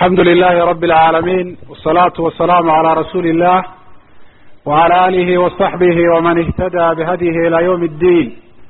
alxamdu lilahi rabi اlcaalamiin wsalaatu wasalaamu calaa rasuuli illah wعalى alihi waصaxbihi waman ihtada bihadyihi ilى ywm اddiin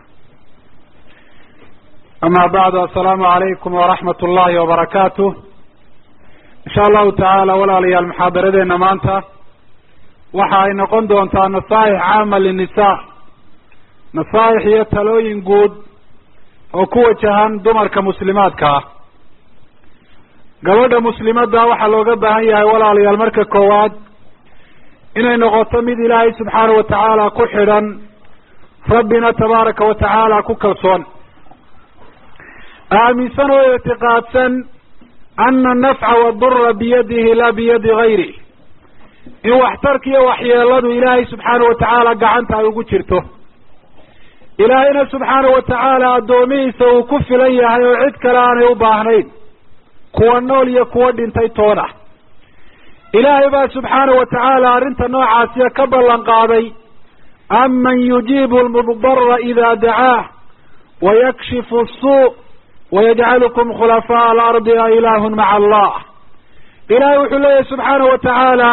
ama bacdu asalaamu alaykum waraxmat اllahi wabarakaatu insha allahu tacaala walaalayaal muxaadaradeena maanta waxa ay noqon doontaa nasaaix caama linisa nasaaix iyo talooyin guud oo ku wajahan dumarka muslimaadka ah gabadha muslimadda waxaa looga baahan yahay walaalayaal marka koowaad inay noqoto mid ilaahay subxaana wa tacaala ku xidhan rabbina tabaaraka wa tacaala ku kalsoon aaminsan oo ictiqaadsan ana anafca wadura biyadihi laa biyadi gayri in waxtarka iyo waxyeeladu ilaahay subxaana wa tacaala gacanta ay ugu jirto ilaahayna subxaana wa tacaala addoomihiisa uu ku filan yahay oo cid kale aanay u baahnayn kuwa nool iyo kuwa dhintay toona ilaahay baa subxaana wa tacaala arrinta noocaasiya ka ballan qaaday aman yujiibu lmudara ida dacaah wayakshifu asuu wayajcalukum khulafaaء alardi a ilaahun maca allah ilaahay wuxuu leeyahy subxaana wa tacaala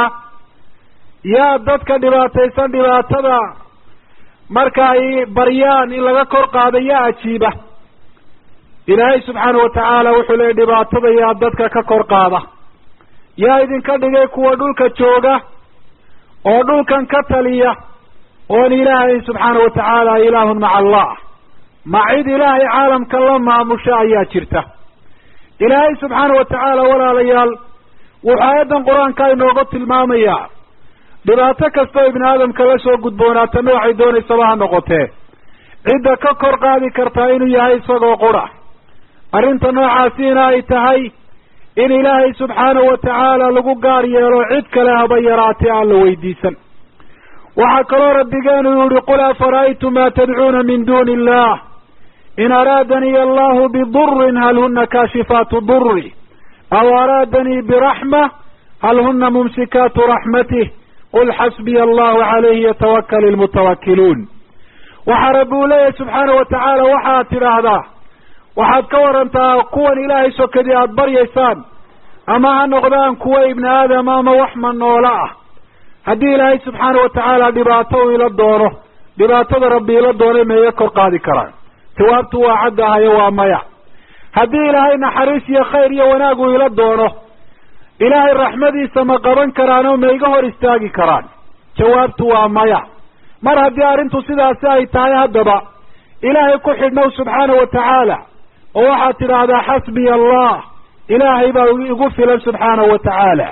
yaa dadka dhibaataysan dhibaatada marka ay baryaan in laga kor qaado yaa ajiiba ilaahay subxaana wa tacaala wuxuu leeyahy dhibaatada yaa dadka ka kor qaada yaa idinka dhigay kuwa dhulka jooga oo dhulkan ka taliya oon ilaahay subxaana wa tacaala ilaahun maca allah ma cid ilaahay caalamka la maamusha ayaa jirta ilaahay subxaana wa tacaala walaalayaal wuxuu aayaddan qur-aanka inooga tilmaamayaa dhibaato kastoo ibni aadamka la soo gudboonaata noocay doonaysaba ha noqotee cidda ka kor qaadi kartaa inuu yahay isagoo qura arrinta noocaasiina ay tahay in ilaahay subxaanahu wa tacaala lagu gaar yeelo cid kale haba yaraatee aan la weydiisan waxaa kaloo rabbigeenu yihi qul afara'aytum ma tadcuuna min duni illah in araadanii allahu bidurin hal huna kaashifaatu duri aw araadanii biraxma hal huna mumsikaatu raxmatih qul xasbiya allahu calayhi yatawakal ilmutawakiluun waxaa rabbi uu leeyahay subxaana wa tacaala waxaad tidhaahdaa waxaad ka warantaa kuwan ilaahay sokadii aada baryaysaan ama ha noqdaan kuwa ibni aadam ama wax manoola ah haddii ilaahay subxaana wa tacaala dhibaato uu ila doono dhibaatada rabbi ila doonay meega kor qaadi karaan jawaabtu waa caddahayo waa maya haddii ilaahay naxariis iyo khayr iyo wanaag uu ila doono ilaahay raxmadiisa ma qaban karaan oo ma iga hor istaagi karaan jawaabtu waa maya mar haddii arrintu sidaasi ay tahay haddaba ilaahay ku xidhnow subxaana wa tacaala oo waxaad tidhaahdaa xasbiya allah ilaahay baa igu filan subxaana wa tacaala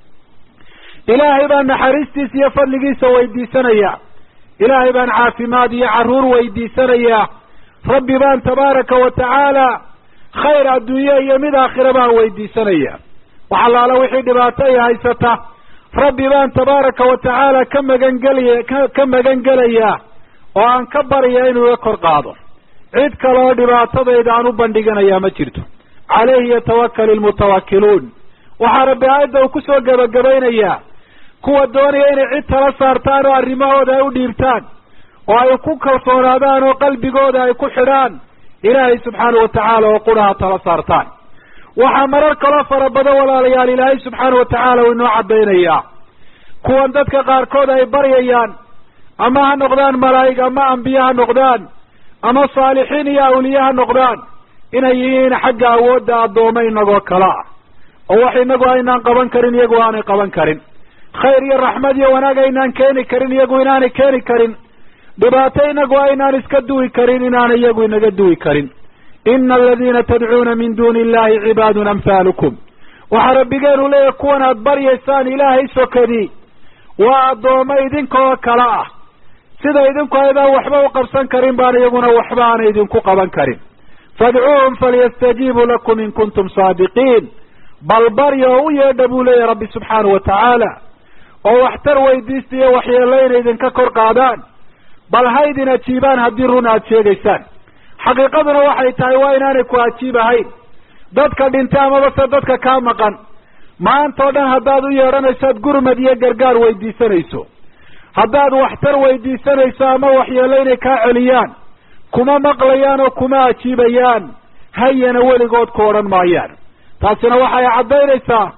ilaahay baan naxariistiisa iyo fadligiisa weydiisanaya ilaahay baan caafimaad iyo carruur weydiisanayaa rabbi baan tabaaraka wa tacaala khayr adduunye iyo mid aakhira baan weydiisanaya wax allaala wixii dhibaato ay haysata rabbi baan tabaaraka wa tacaala ka magangelaya ka magan gelayaa oo aan ka barya inuu iga kor qaado cid kale oo dhibaatadayda aan u bandhiganayaa ma jirto caleyhi yatawakal ilmutawakiluun waxaa rabbi aayadda uu kusoo gebagabaynayaa kuwa doonaya inay cid tala saartaan oo arrimahooda ay u dhiibtaan oo ay ku kalsoonaadaan oo qalbigooda ay ku xidhaan ilaahay subxaana wa tacaala oo quraha tala saartaan waxaa marar kaloo fara badan walaalayaal ilaahay subxaana wa tacaala uu inoo caddaynayaa kuwan dadka qaarkood ay baryayaan ama ha noqdaan malaa'ig ama ambiye ha noqdaan ama saalixiin iyo awliye ha noqdaan inay yihiin xagga awoodda addooma inagoo kale ah oo wax inagu aynaan qaban karin iyagu aanay qaban karin khayr iyo raxmad iyo wanaag aynaan keeni karin iyagu inaanay keeni karin dhibaato inagu aynaan iska duwi karin inaanay iyagu inaga duwi karin ina aladiina tadcuuna min duni illahi cibaadun amhaalukum waxaa rabbigeenu leeyahy kuwan aad baryaysaan ilaahay sokadii waa addooma idinkoo kale ah sida idinku aydaan waxba u qabsan karin baan iyaguna waxba aanay idinku qaban karin fadcuuhum falyastajiibuu lakum in kuntum saadiqiin bal barya oo u yeedha buu leeyahy rabbi subxaana wa tacaala oo waxtar weydiista iyo waxyeello inay idinka kor qaadaan bal ha idin ajiibaan haddii run aada sheegaysaan xaqiiqaduna waxay tahay waa inaanay ku ajiib ahayn dadka dhintay amaba se dadka kaa maqan maanta o dhan haddaad u yeedhanayso ad gurmad iyo gargaar weydiisanayso haddaad waxtar weydiisanayso ama waxyeello inay kaa celiyaan kuma maqlayaan oo kuma ajiibayaan hayana weligood ku odhan maayaan taasina waxay caddaynaysaa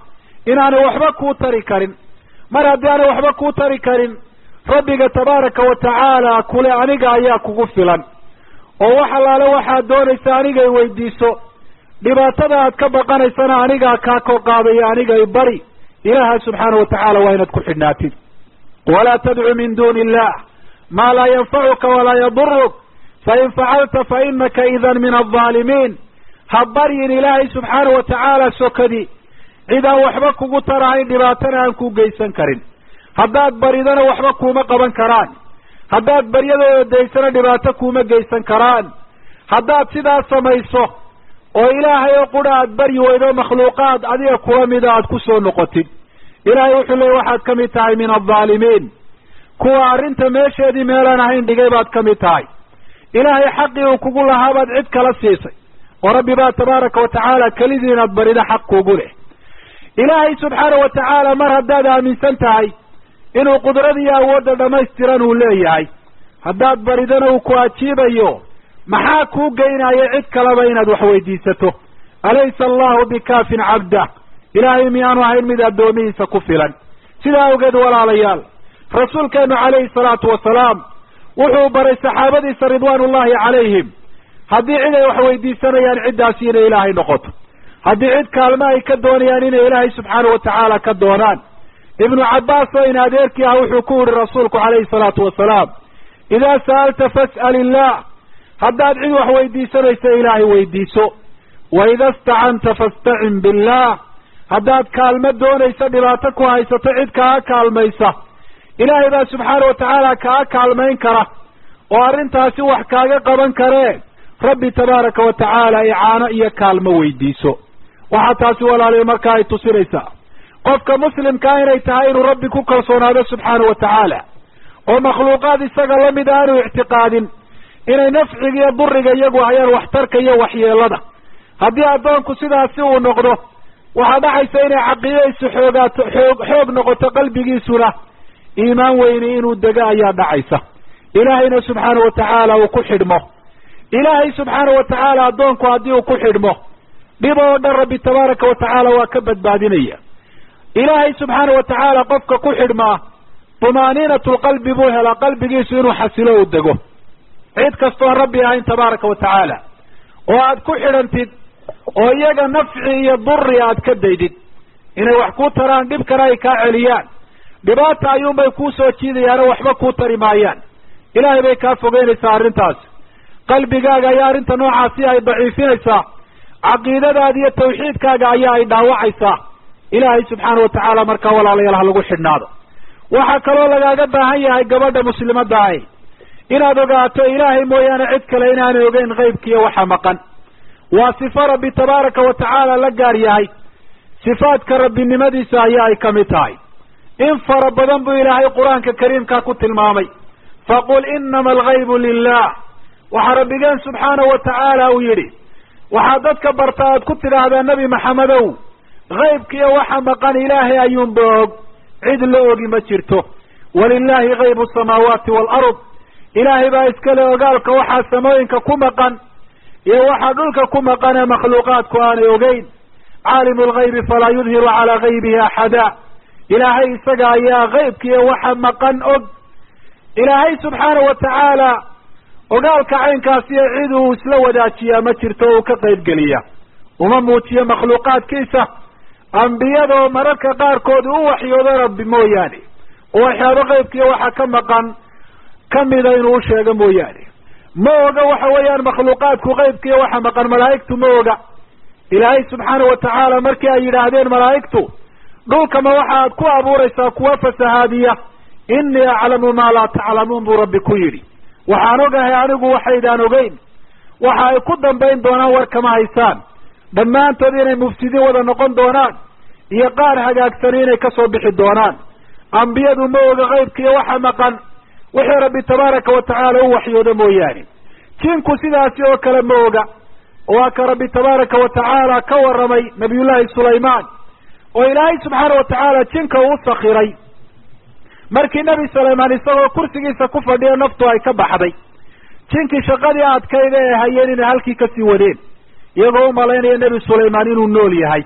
inaanay waxba kuu tari karin mar haddii aanay waxba kuu tari karin rabbiga tabaaraka wa tacaala kule aniga ayaa kugu filan oo wax allaale waxaad doonaysa anigay weydiiso dhibaatada aad ka baqanaysana anigaa kaa kor qaadaya anigay bari ilaaha subxaana wa tacaala waa inaad ku xidhnaatid walaa tadcu min duuni illah maa laa yanfacuka walaa yaduruk fain facalta fa inaka idan min aldaalimiin ha baryin ilaahay subxaana wa tacaala sokadi cid aan waxba kugu tarahayn dhibaatana aan ku geysan karin haddaad baridana waxba kuuma qaban karaan haddaad baryadooda daysana dhibaato kuuma geysan karaan haddaad sidaas samayso oo ilaahay oo qura aad baryi weydo makhluuqaad adiga kula mida aad ku soo noqotid ilaahay wuxuu leeyay waxaad ka mid tahay min aldaalimiin kuwa arrinta meesheedii meelaan ahayn dhigay baad ka mid tahay ilaahay xaqii uu kugu lahaa baad cid kala siisay oo rabbi baa tabaaraka wa tacaala kelidii inaad barido xaq kugu leh ilaahay subxaana wa tacaala mar haddaad aaminsan tahay inuu qudrad iyo awoodda dhammaystiran uu leeyahay haddaad baridana uu ku ajiibayo maxaa kuu geynaya cid kaleba inaad wax weydiisato alaysa allahu bikaafin cabdah ilaahay miyaanu ahayn mid addoomihiisa ku filan sidaa awgeed walaalayaal rasuulkeenu calayhi salaatu wasalaam wuxuu baray saxaabadiisa ridwaanullahi calayhim haddii cid ay wax weydiisanayaan ciddaasi inay ilaahay noqoto haddii cid kaalmo ay ka doonayaan inay ilaahay subxaana wa tacaala ka doonaan ibnu cabbaas oo in adeerkii ah wuxuu ku yihi rasuulku calayhi salaatu wasalaam idaa sa'alta fas'al illah haddaad cid wax weydiisanayso ilaahay weydiiso wa ida istacanta fastacin billah haddaad kaalmo doonayso dhibaato ku haysato cid kaa kaalmaysa ilaahay baa subxaana wa tacaala kaa kaalmayn kara oo arrintaasi wax kaaga qaban karee rabbi tabaaraka wa tacaala icaano iyo kaalmo weydiiso waxaa taasi walaaliya markaa ay tusinaysaa qofka muslimkaa inay tahay inuu rabbi ku kalsoonaado subxaana wa tacaala oo makhluuqaad isaga lamid a aanu ictiqaadin inay nafciga iyo duriga iyagu hayaan waxtarka iyo waxyeelada haddii addoonku sidaasi uu noqdo waxaa dhacaysa inay caqiidadiisu xoogaato xoog xoog noqoto qalbigiisuna iimaan weyni inuu dego ayaa dhacaysa ilaahayna subxaana wa tacaala uu ku xidhmo ilaahay subxaana wa tacaala addoonku haddii uu ku xidhmo dhib oo dhan rabbi tabaaraka wa tacaala waa ka badbaadinaya ilaahay subxaana wa tacaala qofka ku xidhmaa tumaaniinatu lqalbi buu helaa qalbigiisu inuu xasilo uu dego cid kastoon rabbi ahayn tabaaraka wa tacaala oo aad ku xidhantid oo iyaga nafci iyo duri aad ka daydid inay wax kuu taraan dhibkana ay kaa celiyaan dhibaata ayuunbay kuu soo jiidayaano waxba kuu tari maayaan ilaahay bay kaa fogeynaysaa arrintaas qalbigaaga ayaa arrinta noocaasi ay daciifinaysaa caqiidadaada iyo tawxiidkaaga ayaa ay dhaawacaysaa ilaahay subxaana wa tacaala markaa walaalayaal ha lagu xidhnaado waxaa kaloo lagaaga baahan yahay gabadha muslimadda ahi inaad ogaato ilaahay mooyaane cid kale inaanay ogeyn qaybkiiyo waxa maqan waa sifo rabbi tabaaraka wa tacaala la gaar yahay sifaadka rabbinimadiisa ayaa ay ka mid tahay in fara badan buu ilaahay qur-aanka kariimka ku tilmaamay faqul inama algaybu lilah waxaa rabbigeen subxaana wa tacaala uu yidhi waxaad dadka barta aad ku tidhaahdaa nebi maxamedow haybkiiyo waxa maqan ilaahay ayuunba og cid la ogi ma jirto walilahi gaybu samaawaati waalard ilaahay baa iskale ogaalka waxaa samooyinka ku maqan iyo waxaa dhulka ku maqan ee makhluuqaadku aanay ogeyn caalimu lgaybi falaa yudhiru calaa gaybihi axada ilaahay isaga ayaa haybkiiyo waxa maqan og ilaahay subxaana wa tacaala ogaalka caynkaasiyo cid uu isla wadaajiyaa ma jirto o uu ka qaybgeliya uma muujiyo makhluuqaadkiisa ambiyada oo mararka qaarkood u waxyoodo rabbi mooyaane oo waxyaabo qaybkiiyo waxa ka maqan kamida inuu u sheego mooyaane ma oga waxa weeyaan makhluuqaadku qaybkiiyo waxa maqan malaa'igtu ma oga ilaahay subxaana wa tacaala markii ay yidhaahdeen malaa'igtu dhulkama waxaad ku abuuraysaa kuwa fasahaadiya innii aclamu maa laa taclamuun buu rabbi ku yidhi waxaan ogahay anigu waxaydaan ogeyn waxa ay ku dambayn doonaan war kama haysaan dhammaantood inay mufsidiin wada noqon doonaan iyo qaar hagaagsani inay kasoo bixi doonaan ambiyadu ma oga qaybkiiyo waxa maqan wixii rabbi tabaaraka wa tacaala u waxyoodo mooyaane jinku sidaasi oo kale ma oga waa ka rabbi tabaaraka wa tacaala ka warramay nabiyullaahi sulaymaan oo ilaahay subxaana wa tacaala jinka uu sakiray markii nebi sulaymaan isagoo kursigiisa ku fadhiyo naftu ay ka baxday jinkii shaqadii adkayda ee hayeen inay halkii kasii wadeen iyagoo umalaynaya nebi sulaymaan inuu nool yahay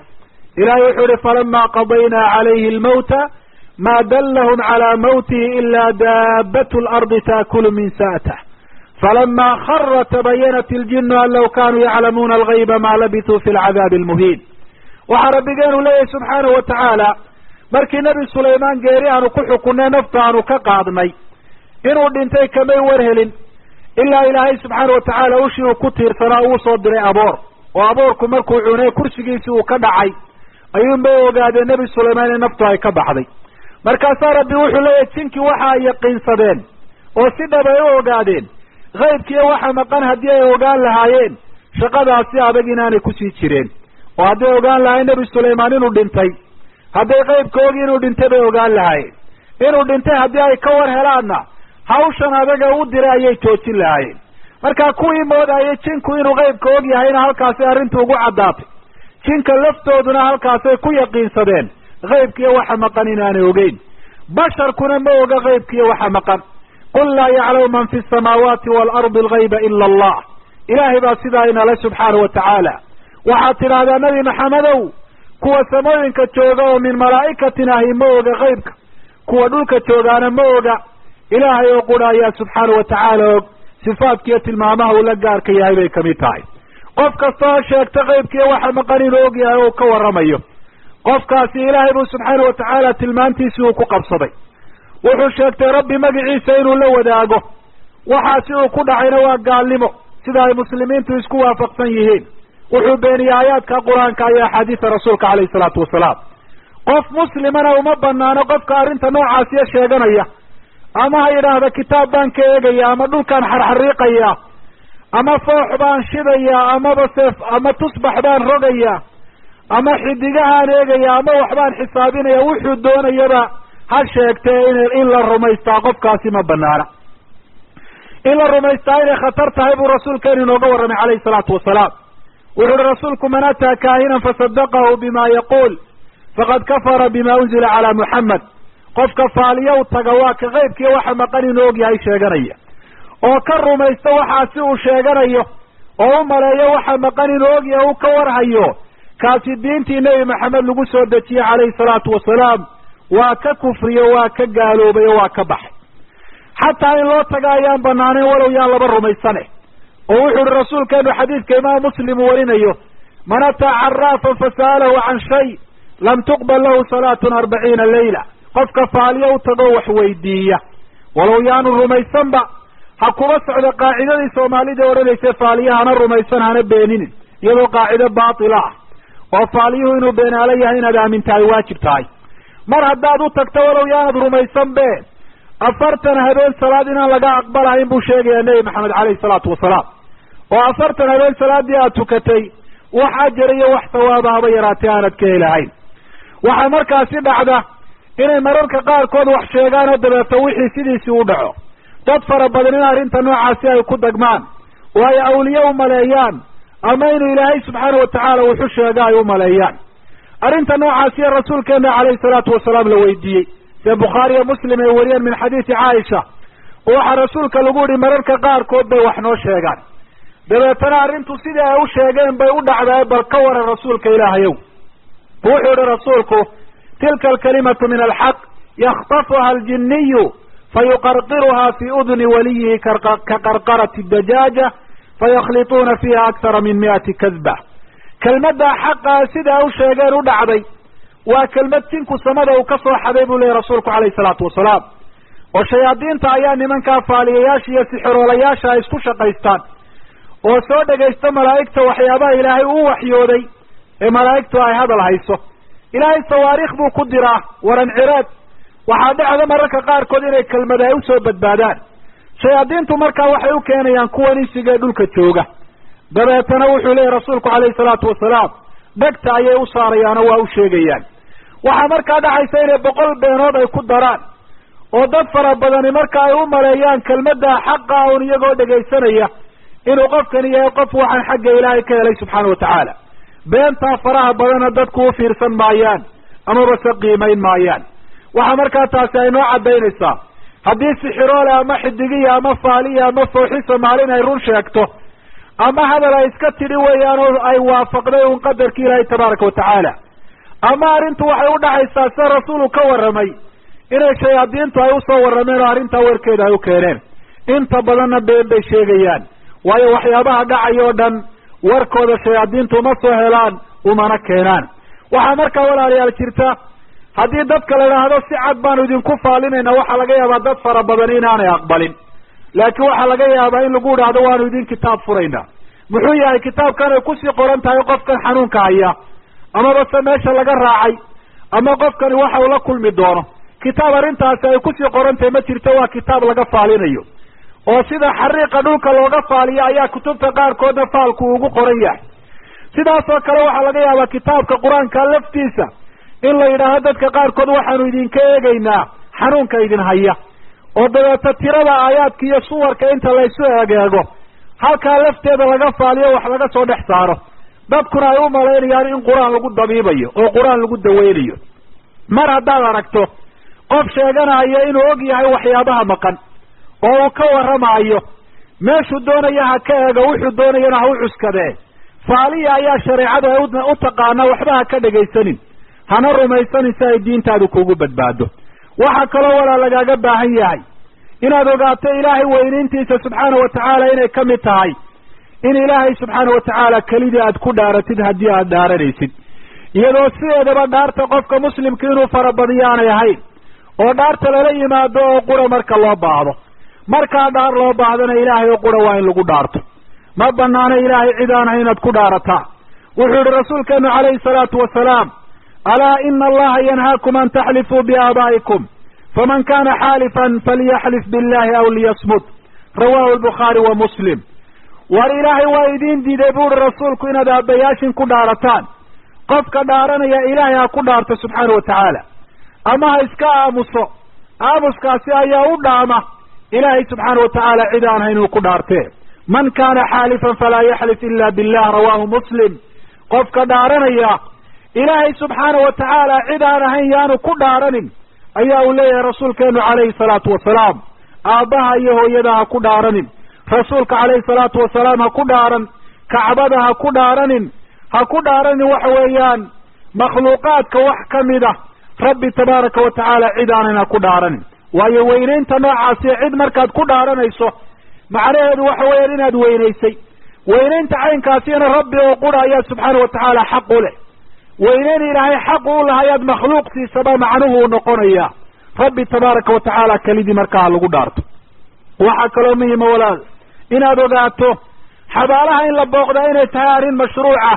ilahay wuxuu ihi falama qadaynaa calayhi almawta ma dallahum calaa mawtihi ila daabat lardi taakulu min sa'tah falama khara tabayanat iljinu an law kanuu yaclamuuna algayba ma labisuu fi lcadaabi almuhiin waxaa rabbigeenu leeyahay subxaanahu wa tacaala markii nebi sulaymaan geeri aanu ku xukunnay nafta aanu ka qaadnay inuu dhintay kamay warhelin ilaa ilaahay subxaana wa tacaala ushii uu ku tiirsanaa uu soo diray aboor oo aboorku markuu cunay kursigiisii uu ka dhacay ayuunbay ogaadeen nebi sulaymaan in naftu ay ka baxday markaasaa rabbi wuxuu leeyahay jinkii waxa ay yaqiinsadeen oo si dhab ay u ogaadeen kaybkiiyo waxa maqan haddii ay ogaan lahaayeen shaqadaasi adag inaanay kusii jireen oo hadday ogaan lahayen nebi sulaymaan inuu dhintay hadday qaybka ogi inuu dhintay bay ogaan lahaayeen inuu dhintay haddii ay ka war helaanna hawshan adaga u diray ayay joojin lahaayeen marka kuwii moodayay jinku inuu qaybka og yahayna halkaasay arrintu ugu caddaatay jinka laftooduna halkaasay ku yaqiinsadeen qaybkiiyo waxa maqan inaanay ogeyn basharkuna ma oga qaybkiiyo waxa maqan qul laa yaclamu man fi samaawaati waalardi algayba ila allah ilaahay baa sidaa inale subxaanahu wa tacaala waxaad tidhaahdaa nebi maxamedow kuwa samooyinka jooga oo min malaa'ikatin ahi ma oga qaybka kuwa dhulka joogaana ma oga ilaahay oo qura ayaa subxaana wa tacaala og sifaadkiiyo tilmaamaha uu la gaarka yahay bay kamid tahay qof kasta oo sheegta qaybkiiyo waxa maqan inuu og yahay oo ka warramayo qofkaasi ilaahay buu subxaana wa tacaala tilmaantiisii uu ku qabsaday wuxuu sheegtay rabbi magiciisa inuu la wadaago waxaasi uu ku dhacayna waa gaalnimo sida ay muslimiintu isku waafaqsan yihiin wuxuu beeniyey aayaadka qur-aanka iyo axaadiisa rasuulka calayhi salaatu wasalaam qof muslimana uma banaano qofka arrinta noocaasiya sheeganaya ama ha yidhaahda kitaab baan ka eegaya ama dhulkaan xarxariiqaya ama foox baan shidaya amaba seef ama tusbax baan rogaya ama xidigahaan eegaya ama waxbaan xisaabinaya wuxuu doonayaba ha sheegtee in in la rumaystaa qofkaasi ma banaana in la rumaystaa inay khatar tahay buu rasuulkeenu inooga warramay calayhi salaatu wasalaam wuxu uhi rasuulku man ataa kaahinan fasadaqahu bima yaquul faqad kafara bima unzila calaa muxamed qofka faaliyow taga waa ka qaybkiiyo waxa maqan inuu og yahay sheeganaya oo ka rumaysta waxaasi uu sheeganayo oo u maleeyo waxa maqan inuu og yahay uu ka warhayo kaasi diintii nebi maxamed lagu soo dejiyey calayhi salaatu wasalaam waa ka kufriyo waa ka gaaloobay oo waa ka baxay xataa in loo taga ayaan banaanayn walow yaan laba rumaysane oo wuxu uhi rasuulkeenu xadiidka imaam muslim uu warinayo man ataa caraafan fasa'alahu can shay lam tuqbal lahu salaatun arbaciina layla qofka faaliyo u tagoo wax weydiiya walow yaanu rumaysanba ha kuba socdo qaacidadii soomaalida odhanaysa faaliya hana rumaysan hana beeninin iyadoo qaacido baatila ah oo faaliyuhu inuu beenaalo yahay inaad aamintahay waajib tahay mar haddaad u tagto walow yaanad rumaysan be afartan habeen salaad inaan laga aqbalahayn buu sheegayaa nebi maxamed caleyhi salaatu wasalaam oo afartan habeen salaadii aad tukatay wax ajar iyo wax sawaaba haba yaraatee aanad ka helahayn waxaa markaasi dhacda inay mararka qaarkood wax sheegaan oo dabeeto wixii sidiisii u dhaco dad fara badan in arrinta noocaasi ay ku dagmaan oo ay awliye u maleeyaan ama inuu ilaahay subxaana watacaala wuxu sheega ay u maleeyaan arrinta noocaasiya rasuulkeena calayhi salaatu wasalaam la weydiiyey see bukhaariyo muslim ay wariyeen min xadiisi caaisha oo waxaa rasuulka lagu yihi mararka qaarkood bay wax noo sheegaan dabeetana arrintu sidii ay u sheegeen bay u dhacdae bal ka waran rasuulka ilaahayow wuxuu yihi rasuulku tilka alkalimatu min alxaq yakhtafuha aljiniyu fayuqarqiruha fi udni waliyihi ka qarqarati dajaaja fayakhliطuuna fiiha akthara min mi'ati kadba kelmaddaa xaqaa sida ay u sheegeen u dhacday waa kelmad jinku samada uu ka soo xaday buu leeyahy rasuulku calayhi salaatu wasalaam oo shayaadiinta ayaa nimankaa faaliyayaasha iyo sixiroolayaasha ay isku shaqaystaan oo soo dhegaysta malaa'igta waxyaabaha ilaahay uu waxyooday ee malaa'igtu ay hadal hayso ilaahay sawaariikh buu ku diraa waran cireed waxaa dhacda mararka qaarkood inay kelmad ay usoo badbaadaan shayaadiintu markaa waxay u keenayaan kuwan insigee dhulka jooga dabeetana wuxuu leeyahy rasuulku calayhi salaatu wasalaam dhegta ayay u saarayaanoo waa u sheegayaan waxaa markaa dhacaysa inay boqol beenood ay ku daraan oo dad fara badani marka ay u maleeyaan kelmaddaa xaqa un iyagoo dhegaysanaya inuu qofkani yahay qof waxaan xagga ilaahay ka helay subxaana watacaala beentaa faraha badana dadku u fiirsan maayaan amaba se qiimayn maayaan waxaa markaa taasi ay noo caddaynaysaa haddii sixiroole ama xidigiya ama faaliya ama fooxisa maalin ay run sheegto ama hadal ay iska tidhi weeyaan oo ay waafaqday un qadarki ilaahay tabaaraka watacaala ama arrintu waxay u dhacaysaa sida rasuulu ka warramay inay shayaadiintu ay usoo warrameen oo arrintaa warkeeda ay u keeneen inta badanna been bay sheegayaan waayo waxyaabaha dhacaya oo dhan warkooda shayaadiintu uma soo helaan umana keenaan waxaa markaa walaalayaal jirta haddii dadka la idhaahdo si cad baanu idinku faalinayna waxaa laga yaabaa dad fara badan inaanay aqbalin laakiin waxaa laga yaabaa in lagu idhaahdo waanu idin kitaab furaynaa muxuu yahay kitaabkan ay kusii qoran tahay qofkan xanuunka haya amaba se meesha laga raacay ama qofkani waxa uu la kulmi doono kitaab arrintaasi ay kusii qoran tahay ma jirto waa kitaab laga faalinayo oo sida xariiqa dhulka looga faaliyo ayaa kutubta qaarkoodna faalku ugu qoran yahay sidaasoo kale waxaa laga yaabaa kitaabka qur-aanka laftiisa in la yidhaahdo dadka qaarkood waxaanu idinka eegaynaa xanuunka idin haya oo dabeeta tirada aayaadka iyo suwarka inta laysu egeego halkaa lafteeda laga faaliyo wax laga soo dhex saaro dadkuna ay u malaynayaan in qur-aan lagu dabiibayo oo qur-aan lagu daweynayo mar haddaad aragto qof sheeganaya inuu og yahay waxyaabaha maqan oo uu ka warramaayo meeshuu doonaya ha ka eego wuxuu doonayana ha u cuskadee faaliya ayaa shareecadu ay u taqaanaa waxba ha ka dhegaysanin hana rumaysanin si ay diintaadu kugu badbaado waxaa kaloo walaa lagaaga baahan yahay inaad ogaato ilaahay weynayntiisa subxaana wa tacaala inay ka mid tahay in ilaahay subxaana wa tacaala kelidii aad ku dhaaratid haddii aad dhaaranaysid iyadoo sideedaba dhaarta qofka muslimka inuu farabadiyo aanay ahayn oo dhaarta lala yimaado oo qura marka loo baahdo markaa dhaar loo baahdana ilaahay oo qura waa in lagu dhaarto ma banaano ilaahay cid aan ahay inaad ku dhaarataa wuxuu yihi rasuulkeenu calayhi salaatu wasalaam alaa ina allaha yanhaakum an taxlifuu biaabaa'ikum faman kana xaalifan falyaxlif billahi aw liyasmut rawahu lbukhaari wa muslim war ilaahay waa idiin diiday bu uhi rasuulku inaad aabbayaashin ku dhaarataan qofka dhaaranaya ilaahay ha ku dhaarto subxaana wa tacaala ama ha iska aamuso aamuskaasi ayaa u dhaama ilaahay subxaana wa tacaala cid aan hayn uu ku dhaartee man kana xaalifan falaa yaxlif ila billah rawahu muslim qofka dhaaranaya ilaahay subxaana wa tacaala cid aan ahayn yaanu ku dhaaranin ayaa uu leeyahay rasuulkeenu calayhi salaatu wasalaam aabbaha iyo hooyada ha ku dhaaranin rasuulka calayhi salaatu wasalaam ha ku dhaaran kacbada ha ku dhaaranin ha ku dhaaranin waxa weeyaan makhluuqaadka wax ka mid a rabbi tabaaraka wa tacaala cid aanan ha ku dhaaranin waayo weynaynta noocaasi cid markaad ku dhaaranayso macnaheedu waxa weeyaan inaad weynaysay weynaynta caynkaasina rabbi oo qura ayaa subxaana wa tacaala xaq u leh weynayn ilaahay xaq u lahayaad makhluuq siisaba macnuhu uu noqonayaa rabbi tabaaraka wa tacaala kelidii markaa lagu dhaarto waxaa kaloo muhima walaal inaad ogaato xabaalaha in la booqdaa inay tahay arrin mashruuca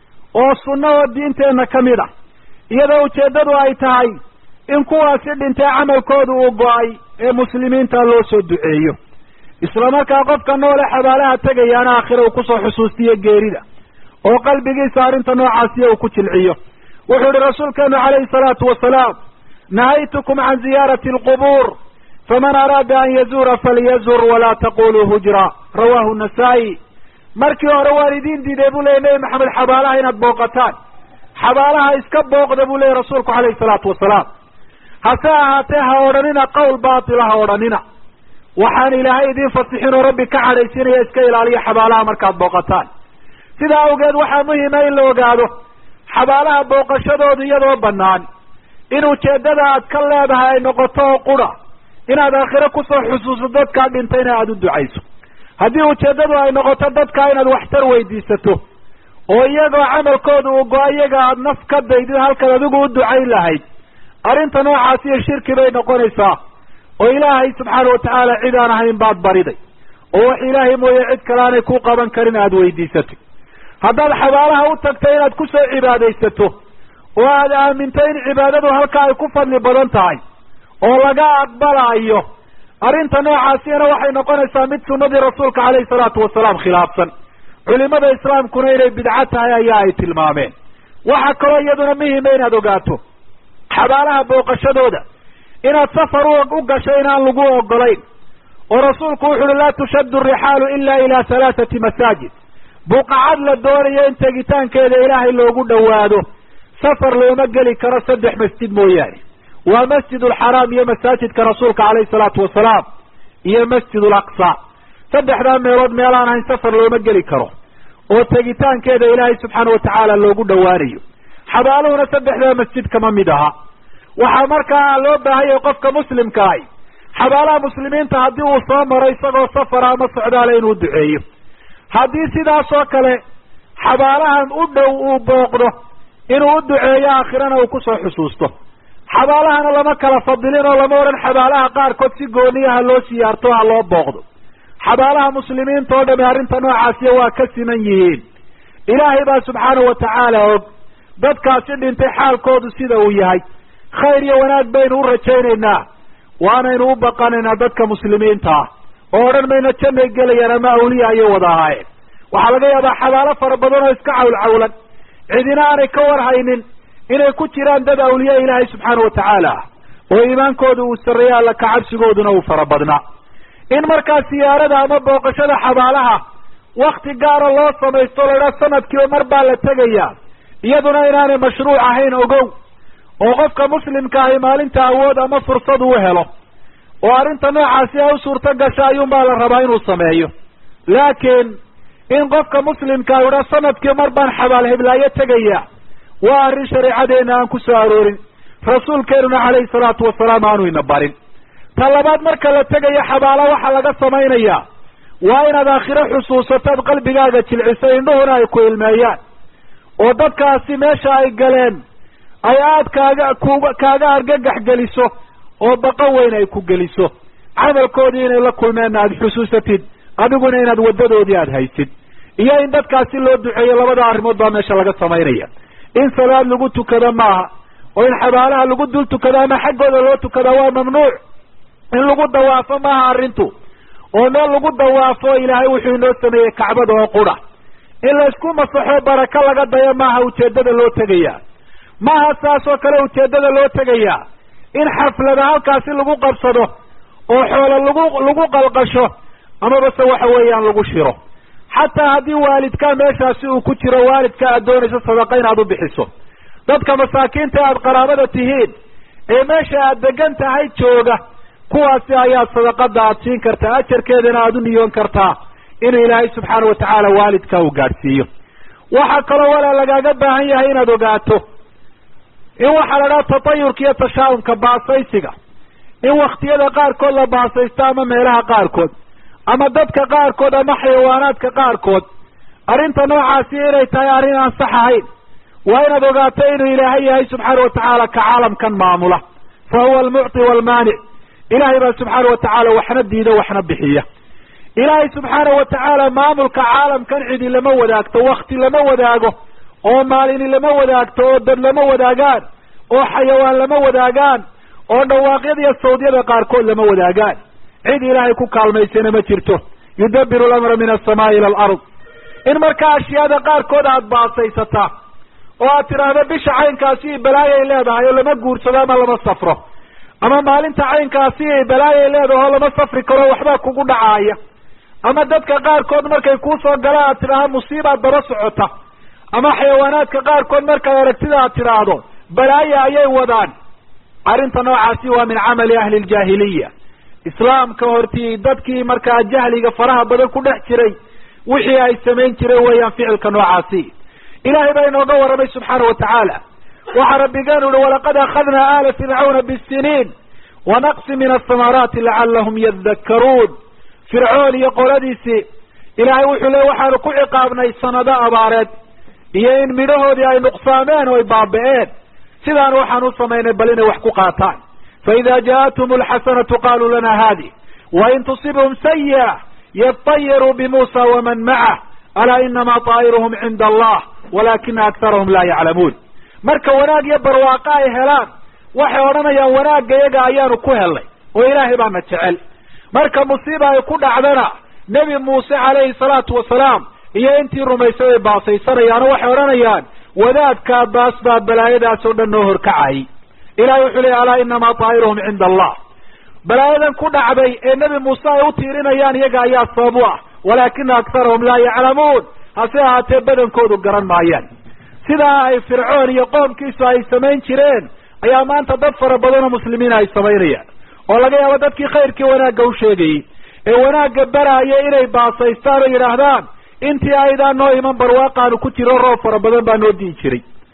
oo sunno oo diinteenna ka mid ah iyadoo ujeeddadu ay tahay in kuwaasi dhintay camalkooda uu go-ay ee muslimiinta loo soo duceeyo isla markaa qofka noole xabaalaha tegayaana aakhira uu kusoo xusuustiyo geerida oo qalbigiisa arrinta noocaasiya uu ku jilciyo wuxuu ihi rasuulkeenu calayhi salaatu wasalaam nahaytukum can ziyaarati alqubuur faman araada an yazuura falyazur walaa taquluu hujra rawahu nasaa-i markii hore waan idiin diiday buu leeyay nebi maxamed xabaalaha inaad booqataan xabaalaha iska booqda buu leeyay rasuulku calayhi salaatu wasalaam hase ahaatee ha odhanina qowl baatila ha odhanina waxaan ilaahay idiin fasixin oo rabbi ka cadhaysinaya iska ilaaliya xabaalaha markaad booqataan sidaa awgeed waxaa muhima in la ogaado xabaalaha booqashadoodu iyadoo bannaan in ujeeddada aad ka leedahay ay noqoto oo qura inaad aakhiro kusoo xusuuso dadkaa dhintayna aada u ducayso haddii ujeeddadu ay noqoto dadkaa inaad waxtar weydiisato oo iyagoo camalkooda uu go- iyaga aada naf ka daydid halkaad adigu u ducayn lahayd arrinta noocaas iyo shirki bay noqonaysaa oo ilaahay subxaana wa tacaala cid aan ahayn baad bariday oo wax ilaahay mooye cid kale aanay ku qaban karin aada weydiisatay haddaad xabaalaha u tagtay inaad kusoo cibaadaysato oo aad aaminto in cibaadadu halkaa ay ku fadli badan tahay oo laga aqbalaayo arrinta noocaasina waxay noqonaysaa mid sunnadii rasuulka calayhi salaatu wasalaam khilaafsan culimada islaamkuna inay bidco tahay ayaa ay tilmaameen waxaa kaloo iyaduna muhima inaad ogaato xabaalaha booqashadooda inaad safar u gasho inaan lagu ogolayn oo rasuulku wuxu uhi laa tushaddu rixaalu ila ila halaathati masaajid buqacad la doonayo in tegitaankeeda ilaahay loogu dhowaado safar looma geli karo saddex masjid mooyaane waa masjid alxaraam iyo masaajidka rasuulka calayhi salaatu wasalaam iyo masjid alaqsa saddexdaa meelood meelaan ahayn safar looma geli karo oo tegitaankeeda ilaahay subxaana wa tacaala loogu dhowaanayo xabaaluhuna saddexdaa masjid kama mid aha waxaa markaa loo baahanyay qofka muslimka ahi xabaalaha muslimiinta haddii uu soo maro isagoo safara ama socdaala inuu duceeyo haddii sidaas oo kale xabaalahan u dhow uu booqdo inuu u duceeyo aakhirana uu kusoo xusuusto xabaalahana lama kala fadilin oo lama odhan xabaalaha qaarkood si gooniya ha loo siyaarto ha loo booqdo xabaalaha muslimiinta oo dhami arrinta noocaasiya waa ka siman yihiin ilaahay baa subxaanahu watacaala og dadkaasi dhintay xaalkoodu sida uu yahay khayr iyo wanaag baynu u rajaynaynaa waanaynu u baqanaynaa dadka muslimiinta ah oo odhan mayno jannay gelayaan ama awliya ayay wada ahaayeen waxaa laga yaabaa xabaalo fara badan oo iska cawlcawlan cidina aanay ka warhaynin inay ku jiraan dad awliya ilaahay subxaana watacaala ah oo iimaankooda uu sarreeya alla kacabsigooduna uu fara badnaa in markaa siyaarada ama booqashada xabaalaha wakti gaara loo samaysto la idhaha sanadkiiba mar baa la tegayaa iyaduna inaanay mashruuc ahayn ogow oo qofka muslimka ahi maalinta awood ama fursad uu helo oo arrinta noocaasi ay u suurto gasha ayuunbaa la rabaa inuu sameeyo laakiin in qofka muslimkaa idha sanadkii mar baan xabaal heblaayo tegaya waa arrin shareecadeena aan ku soo aroorin rasuulkeenuna calayhi salaatu wasalaam aanu ina barin ta labaad marka la tegayo xabaalo waxaa laga samaynayaa waa inaad aakhiro xusuusataad qalbigaaga jilciso indhuhuna ay ku ilmeeyaan oo dadkaasi meesha ay galeen ay aada kaaga ku kaaga argagax geliso oo baqo weyn ay ku geliso camalkoodii inay la kulmeenna aada xusuusatid adiguna inaad waddadoodii aada haysid iyo in dadkaasi loo duceeyo labada arrimood baa meesha laga samaynaya in salaad lagu tukado maaha oo in xabaalaha lagu dul tukado ama xaggooda loo tukada waa mamnuuc in lagu dawaafo maaha arrintu oo meel lagu dawaafo ilaahay wuxuu inoo sameeyey kacbada oo qura in laysku masaxo barako laga dayo maaha ujeeddada loo tegaya maaha saas oo kale ujeeddada loo tegayaa in xaflada halkaasi lagu qabsado oo xoolo lagu lagu qalqasho amaba se waxa weeyaan lagu shiro xataa haddii waalidkaa meeshaasi uu ku jiro waalidka aad doonayso sadaqa inaad u bixiso dadka masaakiinta aad qaraabada tihiin ee meesha aad degan tahay jooga kuwaasi ayaa sadaqada aad siin kartaa ajarkeedana aada u niyoon kartaa inuu ilaahay subxaana watacaala waalidka uu gaadhsiiyo waxaa kaloo walaa lagaaga baahan yahay inaad ogaato in waxaa la dhaha tatayurka iyo tashaa'umka baasaysiga in waktiyada qaarkood la baasaysto ama meelaha qaarkood ama dadka qaarkood ama xayawaanaadka qaarkood arrinta noocaasi inay tahay arrin aan sax ahayn waa inaad ogaato inuu ilaahay yahay subxaana watacaala ka caalamkan maamula fa huwa almucti waalmaanic ilaahay baa subxaana watacaala waxna diida waxna bixiya ilaahay subxaana watacaala maamulka caalamkan cidi lama wadaagto wakti lama wadaago oo maalini lama wadaagto oo dad lama wadaagaan oo xayawaan lama wadaagaan oo dhawaaqyada iyo sawdyada qaarkood lama wadaagaan cid ilaahay ku kaalmaysana ma jirto yudabiru alamra min alsamaai ila alard in markaa ashyaada qaarkood aada baasaysataa oo aad tidhaahdo bisha caynkaasi balaayay leedahay oo lama guursado ama lama safro ama maalinta caynkaasi balaayay leedahay oo lama safri karo waxbaa kugu dhacaaya ama dadka qaarkood markay kuusoo gala aad tidhaahdo musiibaad daba socota ama xayawaanaadka qaarkood markaad aragtida aad tidhaahdo balaaya ayay wadaan arrinta noocaasi waa min camali ahli ljaahiliya islaamka hortii dadkii markaa jahliga faraha badan ku dhex jiray wixii ay samayn jireen weeyaan ficilka noocaasi ilahay baa inooga warramay subxaana watacaala waxaa rabbigeenu uhi walaqad akhadnaa aala fircawna bisiniin wanaqsi min asamaraati lacalahum yadakkaruun fircoon iyo qoladiisii ilaahay wuxuu le waxaanu ku ciqaabnay sanado abaareed iyo in midhahoodii ay nuqsaameen oo ay baaba-een sidaan waxaan u samaynay bal inay wax ku qaataan faida jaaءathum alxasanatu qaluu lana hadi wain tusibhum sayi'a yatayaruu bimuusa waman macah alaa inama طaa'iruhum cinda allah walakina aktarahum laa yaclamuun marka wanaag iyo barwaaqo ay helaan waxay odhanayaan wanaagga yaga ayaanu ku helnay oo ilaahay baana jecel marka musiiba ay ku dhacdana nebi muuse calayhi salaatu wasalaam iyo intii rumaysay ay baasaysanayaano waxay odhanayaan wadaadkaa baas baa balaayadaas oo dhan noo horkacayay ilahay wuxuu leeyay alaa inamaa طaa'iruhum cinda allah balaayadan ku dhacday ee nebi muuse ay u tiirinayaan iyaga ayaa sabab u ah walaakina aktarahum laa yaclamuun hase ahaatee badankoodu garan maayaan sidaa ay fircoon iyo qoomkiisu ay samayn jireen ayaa maanta dad fara badan oo muslimiina ay samaynayaan oo laga yaabo dadkii khayrkii wanaagga u sheegayey ee wanaagga baraaya inay baasaystaan oo yidhaahdaan intii aydaan noo iman barwaaqaanu ku jiro roob fara badan baa noo diin jiray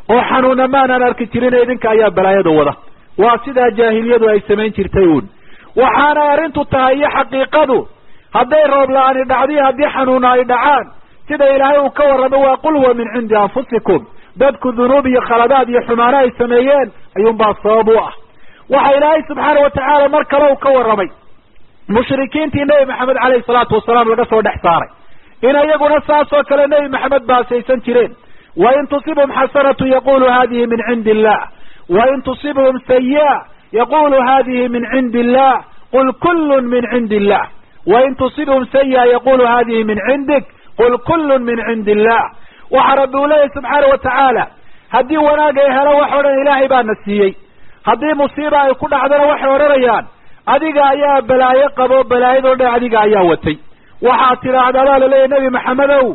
oo xanuuna maanaan arki jirin idinka ayaa balaayada wada waa sidaa jaahiliyadu ay samayn jirtay uun waxaanay arrintu tahay iyo xaqiiqadu hadday roob la-ani dhacdiyo haddii xanuuna ay dhacaan sida ilaahay uu ka warramo waa qul huwa min cindi anfusikum dadku dunuub iyo khaladaad iyo xumaano ay sameeyeen ayuunbaa sabab u ah waxa ilaahay subxaana watacaala mar kale uu ka warramay mushrikiintii nebi maxamed caleyhi salaatu wasalaam laga soo dhex saaray in iyaguna saasoo kale nebi maxamed baasaysan jireen wain tusibhum xasanatu yaqulu hadihi min cindi illah wain tusibhum sayi'a yaqulu hadihi min cindi illah qul kullun min cindi illah wain tusibhum sayi'a yaqulu hadihi min cindik qul kullun min cindi illah waxa rabbi uu leeyahy subxaana watacaala haddii wanaag ay helo wax odhan ilaahay baana siiyey haddii musiiba ay ku dhacdana waxay odhanayaan adiga ayaa balaayo qabo balaayadoo dhan adiga ayaa watay waxaad tidhaahdaa baa laleeyahy nebi maxamedow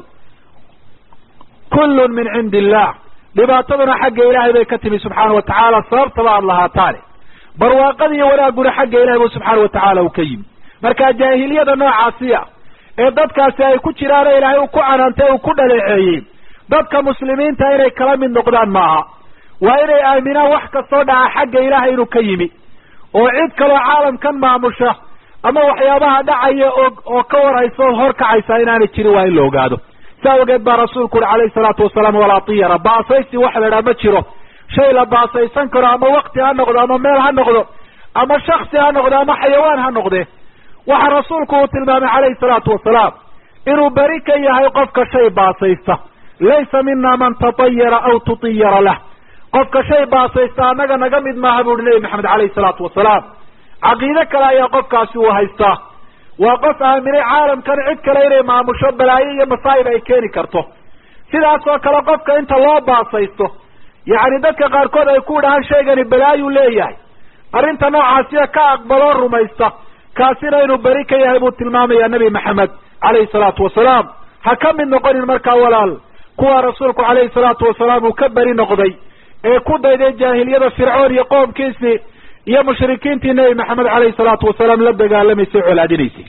kullun min cindi illah dhibaataduna xagga ilaahay bay ka timi subxaana wa tacaala sababtaba aada lahaataane barwaaqada iyo wanaagguna xagga ilahay bu subxaana wa tacaala uu ka yimi marka jaahiliyada noocaasiya ee dadkaasi ay ku jiraano ilaahay uu ku canaantay uu ku dhaleeceeyey dadka muslimiinta inay kala mid noqdaan maaha waa inay aaminaan wax kastoo dhaca xagga ilaahay inuu ka yimi oo cid kaloo caalamkan maamusha ama waxyaabaha dhacaya oo oo ka warhaysa oo hor kacaysa inaanay jirin waa in la ogaado saa ogeed baa rasuulku uhi calayhi salaatu wasalaam walaa tiyara baasaysi waxa la idhaha ma jiro shay la baasaysan karo ama wakti ha noqdo ama meel ha noqdo ama shaksi ha noqdo ama xayawaan ha noqde waxa rasuulku uu tilmaamay calayhi salaatu wasalaam inuu beri ka yahay qofka shay baasaysta laysa mina man tatayara aw tutiyara lah qofka shay baasaysta annaga naga mid maaha bu uhi nebi maxamed calayhi salaatu wasalaam caqiide kale ayaa qofkaasi uu haystaa waa qof aaminay caalamkan cid kale inay maamusho balaayo iyo masaa'ib ay keeni karto sidaasoo kale qofka inta loo baasaysto yacni dadka qaarkood ay ku dhahaan shaygani balaayuu leeyahay arrinta noocaasiya ka aqbaloo rumaysta kaasina inuu beri ka yahay buu tilmaamayaa nebi maxamed calayhi salaatu wasalaam ha ka mid noqonin markaa walaal kuwa rasuulku calayhi salaatu wasalaam uu ka beri noqday ee ku dayday jaahiliyada fircoon iyo qoomkiisii iyo mushrikiintii nebi maxamed calayhi salaatu wasalaam la dagaalamaysay colaadinaysay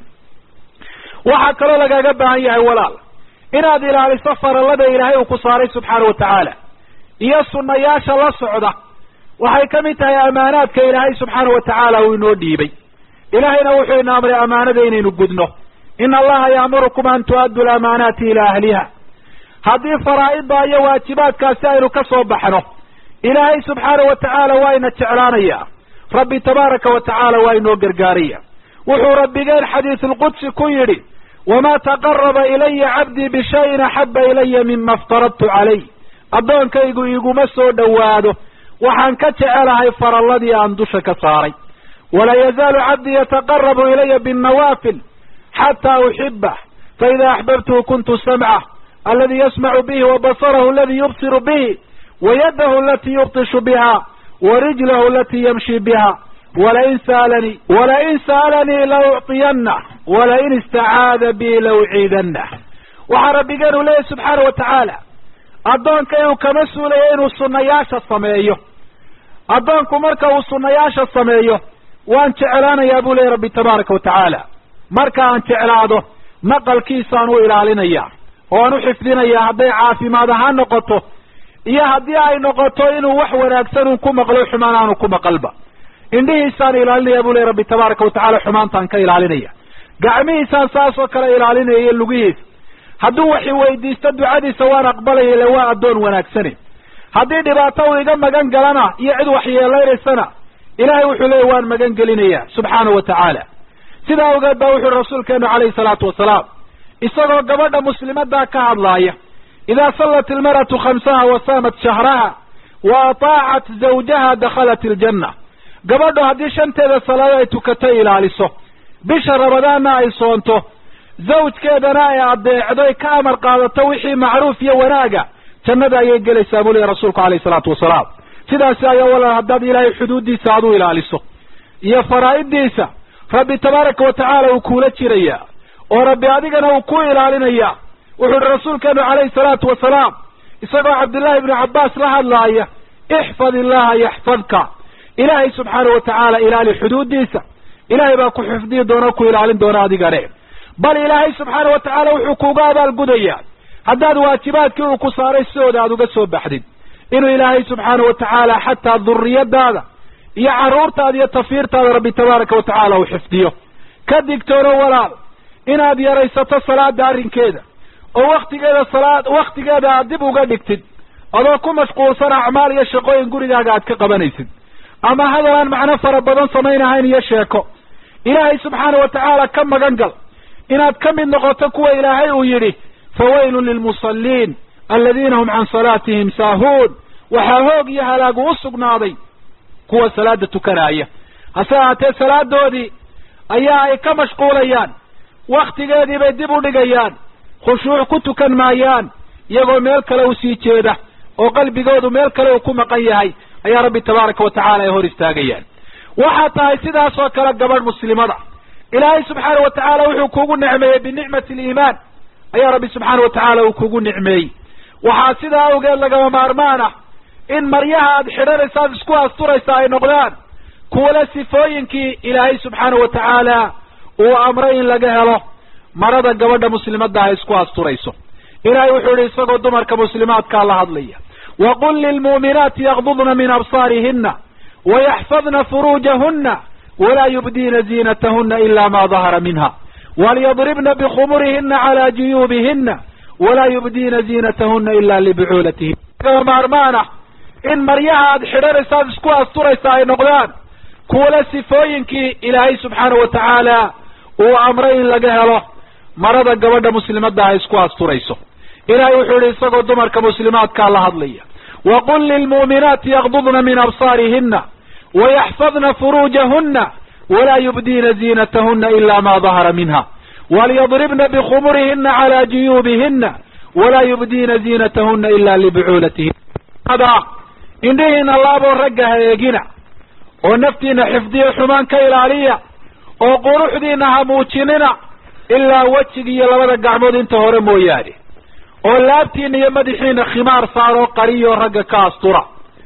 waxaa kaloo lagaaga baahan yahay walaal inaad ilaaliso farallada ilaahay uu ku saaray subxaana wa tacaala iyo sunnayaasha la socda waxay ka mid tahay amaanaadka ilaahay subxaana wa tacaala uu inoo dhiibay ilaahayna wuxuu ina amray amaanada inaynu gudno ina allaha yaamurukum an tu'addu lamaanaati ilaa ahliha haddii faraa'idda iyo waajibaadkaasi aynu ka soo baxno ilaahay subxaana wa tacaala waa ina jeclaanaya rabbi tabaaraka wa tacaala waa inoo gargaaraya wuxuu rabbigeen xadiisulqudsi ku yidhi wamaa taqaraba ilaya cabdii bishayin axaba ilaya mima aftaradtu calayh addoonkaygu iguma soo dhowaado waxaan ka jecelahay faralladii aan dusha ka saaray walaa yazaalu cabdii yataqarabu ilaya binnawaafil xataa uxibah faida axbabtuhu kuntu samcah aladi yasmacu bihi wabasarahu aladi yubsiru bihi wayadahu alati yubtishu biha warijlahu alati yamshi biha walain saalanii walain sa'alanii la ucطiyanah walain istacaada bi la uciidanah waxaa rabbigeenu leeyahy subxaana wa tacaala addoonka inuu kama suulayo inuu sunnayaasha sameeyo addoonku marka uu sunnayaasha sameeyo waan jeclaanayaa buu leeyahy rabbi tabaaraka wa tacaala marka aan jeclaado maqalkiisaan u ilaalinaya oo aan u xifdinaya hadday caafimaad ahaan noqoto iyo haddii ay noqoto inuu wax wanaagsan un ku maqlo xumaan aanu ku maqalba indhihiisaan ilaalinaya buu leeyahy rabbi tabaaraka wa tacala xumaantaan ka ilaalinaya gacmihiisaan saasoo kale ilaalinaya iyo lugihiisa hadduu waxi weydiisto ducadiisa waan aqbalaya ile waa addoon wanaagsane haddii dhibaato uu iga magan galana iyo cid waxyeeleynaysana ilaahay wuxuu leeyahy waan magan gelinaya subxaana wa tacaala sidaa awgeed baa wuxuui rasuulkeenu calayhi salaatu wasalaam isagoo gabadha muslimadaa ka hadlaaya idaa sallat ilmar'atu khamsaha wa saamat shahraha wa ataacat zawjaha dakhalat iljanna gabadhu haddii shanteeda salaado ay tukato ilaaliso bisha rabadaanna ay soonto zawjkeedana ay adeecdo ay ka amar qaadato wixii macruuf iyo wanaaga jannada ayay gelaysaa buu leeya rasuulku calayhi salaatu wasalaam sidaasi ayaa walaal haddaad ilaahay xuduuddiisa aad u ilaaliso iyo faraa'iddiisa rabbi tabaaraka wa tacaala uu kuula jiraya oo rabbi adigana uu ku ilaalinaya wuxuu uhi rasuulkeenu calayhi salaatu wasalaam isagoo cabdullaahi ibnu cabbaas la hadlaaya ixfad illaha yaxfadka ilaahay subxaana wa tacaala ilaali xuduuddiisa ilaahay baa ku xifdiyi doona ku ilaalin doona adigane bal ilaahay subxaana wa tacaala wuxuu kuuga abaalgudayaa haddaad waajibaadkii uu ku saaray sidooda aad uga soo baxdid inuu ilaahay subxaana wa tacaala xataa duriyadaada iyo carruurtaada iyo tafiirtaada rabbi tabaaraka wa tacaala uu xifdiyo ka digtoono walaal inaad yaraysato salaada arrinkeeda oo waktigeeda salaad waktigeeda aad dib uga dhigtid adoo ku mashquulsan acmaal iyo shaqooyin gurigaaga aad ka qabanaysid ama hadal aan macno fara badan samaynahayn iyo sheeko ilaahay subxaana wa tacaala ka magan gal inaad ka mid noqoto kuwa ilaahay uu yidhi fawaylun lilmusalliin aladiina hum can salaatihim saahuun waxaa hoog iyo halaagu u sugnaaday kuwa salaada tukanaya hase ahaatee salaadoodii ayaa ay ka mashquulayaan waktigeedii bay dib u dhigayaan khushuuc ku tukan maayaan iyagoo meel kale u sii jeeda oo qalbigoodu meel kale uu ku maqan yahay ayaa rabbi tabaaraka wa tacala ay hor istaagayaan waxaa tahay sidaas oo kale gabadh muslimada ilaahay subxaana wa tacaala wuxuu kugu nicmeeyey binicmati aliimaan ayaa rabbi subxaana wa tacaala uu kugu nicmeeyey waxaa sidaa awgeed lagama maarmaan ah in maryaha aad xidhanaysa aad isku asturaysa ay noqdaan kuwale sifooyinkii ilaahay subxaana wa tacaala uu amray in laga helo marada gabadha muslimadda ay isku asturayso ilaahay wuxuu yihi isagoo dumarka muslimaadkaa la hadlaya waqul lilmu'minaati yaqdudna min absaarihina wayaxfadna furuujahuna walaa yubdiina ziinatahuna ila ma dahara minha walyadribna bikhumurihina cala juyuubihina walaa yubdiina ziinatahuna ila libucuulatihin lagama maarmaan ah in maryaha aad xidhanaysa aad isku asturaysa ay noqdaan kuwale sifooyinkii ilaahay subxaana wa tacaala uu amray in laga helo marada gabadha muslimadda ay isku asturayso ilaahay wuxuu yihi isagoo dumarka muslimaadkaa la hadlaya waqul lilmu'minaati yaqdudna min absaarihina wayaxfadna furuujahuna walaa yubdiina ziinatahuna ila ma dahara minha walyadribna bikhumurihina cala juyuubihina walaa yubdiina ziinatahuna ila libucuulatihin indhihiina laaboo ragga ha eegina oo naftiina xifdiyo xumaan ka ilaaliya oo quruxdiina ha muujinina ilaa wejiga iyo labada gacmood inta hore mooyaane oo laabtiina iyo madaxiina khimaar saaroo qariyoo ragga ka astura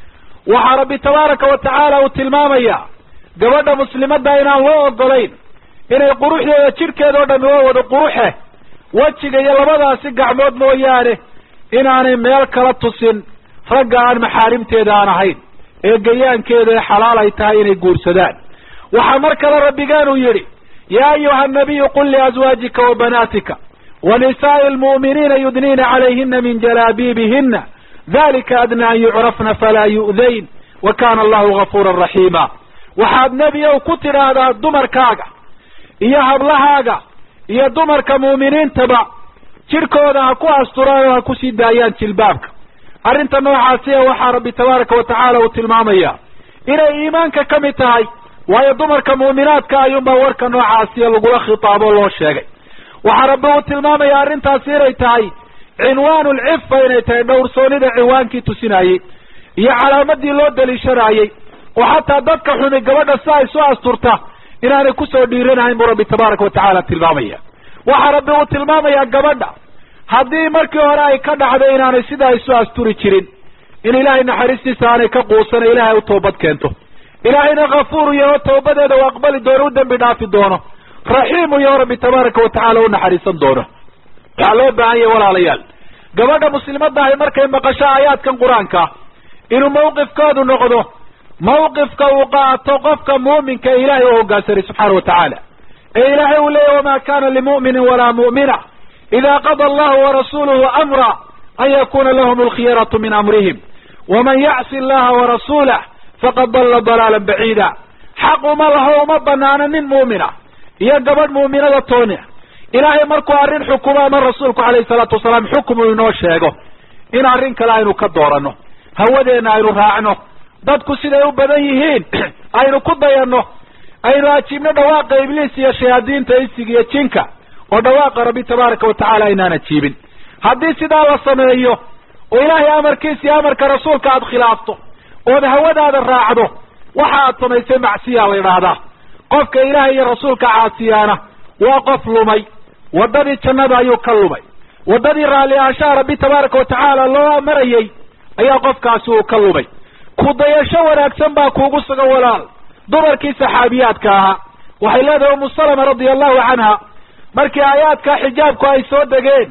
waxaa rabbi tabaaraka wa tacaala uu tilmaamayaa gabadha muslimadda inaan loo ogolayn inay quruxdeeda jidhkeeda oo dhami waa wada quruxe wejiga iyo labadaasi gacmood mooyaane inaanay meel kala tusin ragga aan maxaarimteeda aan ahayn ee gayaankeeda ee xalaal ay tahay inay guursadaan waxaa mar kale rabbigaanuu yidhi yaa ayuha nabiyu qul liazwaajika wa banaatika wa nisaa'i almu'miniina yudniina calayhina min jalaabiibihina dalika adna an yucrafna falaa yu'dayn wa kana allahu gafuuran raxiima waxaad nebi ow ku tidhaahdaa dumarkaaga iyo hablahaaga iyo dumarka mu'miniintaba jidhkooda ha ku asturaan oo ha ku sii daayaan jilbaabka arrinta noocaasiya waxaa rabbi tabaaraka wa tacaala uu tilmaamaya inay iimaanka ka mid tahay waayo dumarka mu'minaadka ayuunbaa warka noocaasiya lagula khitaabo loo sheegay waxaa rabbi uu tilmaamaya arrintaasi inay tahay cinwaanu lcifa inay tahay dhowrsoonida cinwaankii tusinayey iyo calaamadii loo daliishanaayey oo xataa dadka xumi gabadha si ay soo asturta inaanay kusoo dhiiranahayn buu rabbi tabaaraka wa tacaala tilmaamaya waxaa rabbi uu tilmaamayaa gabadha haddii markii hore ay ka dhacdo inaanay sidaa isu asturi jirin in ilaahay naxariistiisa aanay ka quusana ilaahay u toobad keento ilaahayna kafuuru yaho tawbadeeda u aqbali doono u dembi dhaafi doono raxiimu yaho rabbi tabaaraka wa tacaala u naxariisan doono waxaa loo baahan yahay walaalayaal gabadha muslimadahay markay maqasho aayaadkan qur-aanka inuu mawqifkoodu noqdo mawqifka uu qaato qofka muuminka ee ilaahay u hoggaansanay subxaana wa tacaala ee ilaahay uu leeyahy wamaa kana limu'minin walaa mu'mina ida qada allahu warasuluhu amra an yakuna lahum alkhiyaratu min amrihim waman yacsi allaha warasuulah faqad dalla dalaalan baciida xaq uma laho uma banaano nin mu'mina iyo gabadh mu'minada tooni ilaahay markuu arrin xukumo ama rasuulku calayhi salaatu wasalaam xukum uu inoo sheego in arrin kale aynu ka dooranno hawadeenna aynu raacno dadku siday u badan yihiin aynu ku dayanno aynu ajiibno dhawaaqa ibliis iyo shayaadiinta isig iyo jinka oo dhawaaqa rabbi tabaaraka wa tacaala aynaan ajiibin haddii sidaa la sameeyo oo ilaahay amarkiisa iyo amarka rasuulka aada khilaafto ood hawadaada raacdo waxa aad samaysay macsiyaa la idhaahdaa qofka ilaahay iyo rasuulka caasiyaana waa qof lumay waddadii jannada ayuu ka lumay waddadii raalli ahaanshaha rabbi tabaaraka wa tacaala loo marayey ayaa qofkaasi uu ka lumay ku dayasho wanaagsan baa kuugu sugan walaal dumarkii saxaabiyaadka ahaa waxay leedahay umu salama radia allahu canha markii aayaadka xijaabku ay soo degeen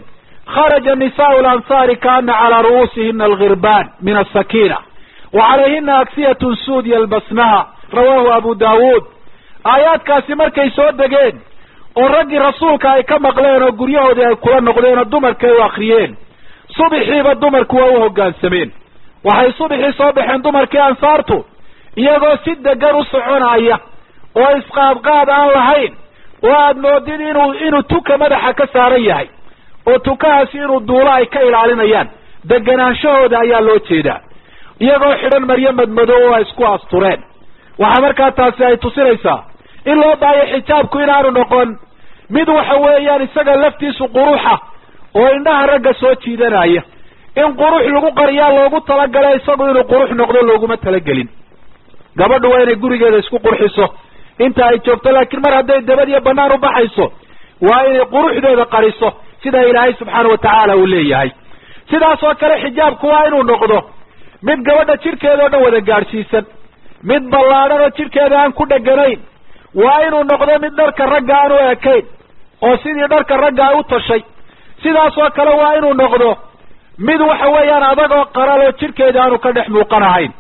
kharaja nisaau lansaari kaana calaa ru'uusihina algirbaan min asakina wa calayhina aksiyatun suud yalbasnaha rawaahu abu daawuud aayaadkaasi markay soo degeen oo raggii rasuulka ay ka maqleen oo guryahoodii ay kula noqdeen oo dumarkii ay u akriyeen subixiiba dumarku waa u hoggaansameen waxay subixii soo baxeen dumarkii ansaartu iyagoo si degan u soconaya oo isqaadqaad aan lahayn oo aad moodid inuu inuu tuka madaxa ka saaran yahay oo tukahaasi inuu duulo ay ka ilaalinayaan deganaanshahooda ayaa loo jeedaa iyagoo xidhan maryo madmadow oo ay isku astureen waxaa markaa taasi ay tusinaysaa in loo baayo xijaabku inaanu noqon mid waxa weeyaan isaga laftiisu quruxa oo indhaha ragga soo jiidanaya in qurux lagu qariyaa loogu talagalay isagu inuu qurux noqdo looguma talagelin gabadhu waa inay gurigeeda isku qurxiso inta ay joogto laakiin mar hadday dabad iyo banaan u baxayso waa inay quruxdeeda qariso sida ilaahay subxaana wa tacaala uu leeyahay sidaas oo kale xijaabku waa inuu noqdo mid gabadha jidhkeeda oo dhan wada gaadhsiisan mid ballaadhan oo jidhkeeda aan ku dheganayn waa inuu noqdo mid dharka ragga aan u ekayn oo sidii dharka ragga ay u tashay sidaas oo kale waa inuu noqdo mid waxa weeyaan adagoo qaral oo jidhkeeda aanu ka dhex muuqanahayn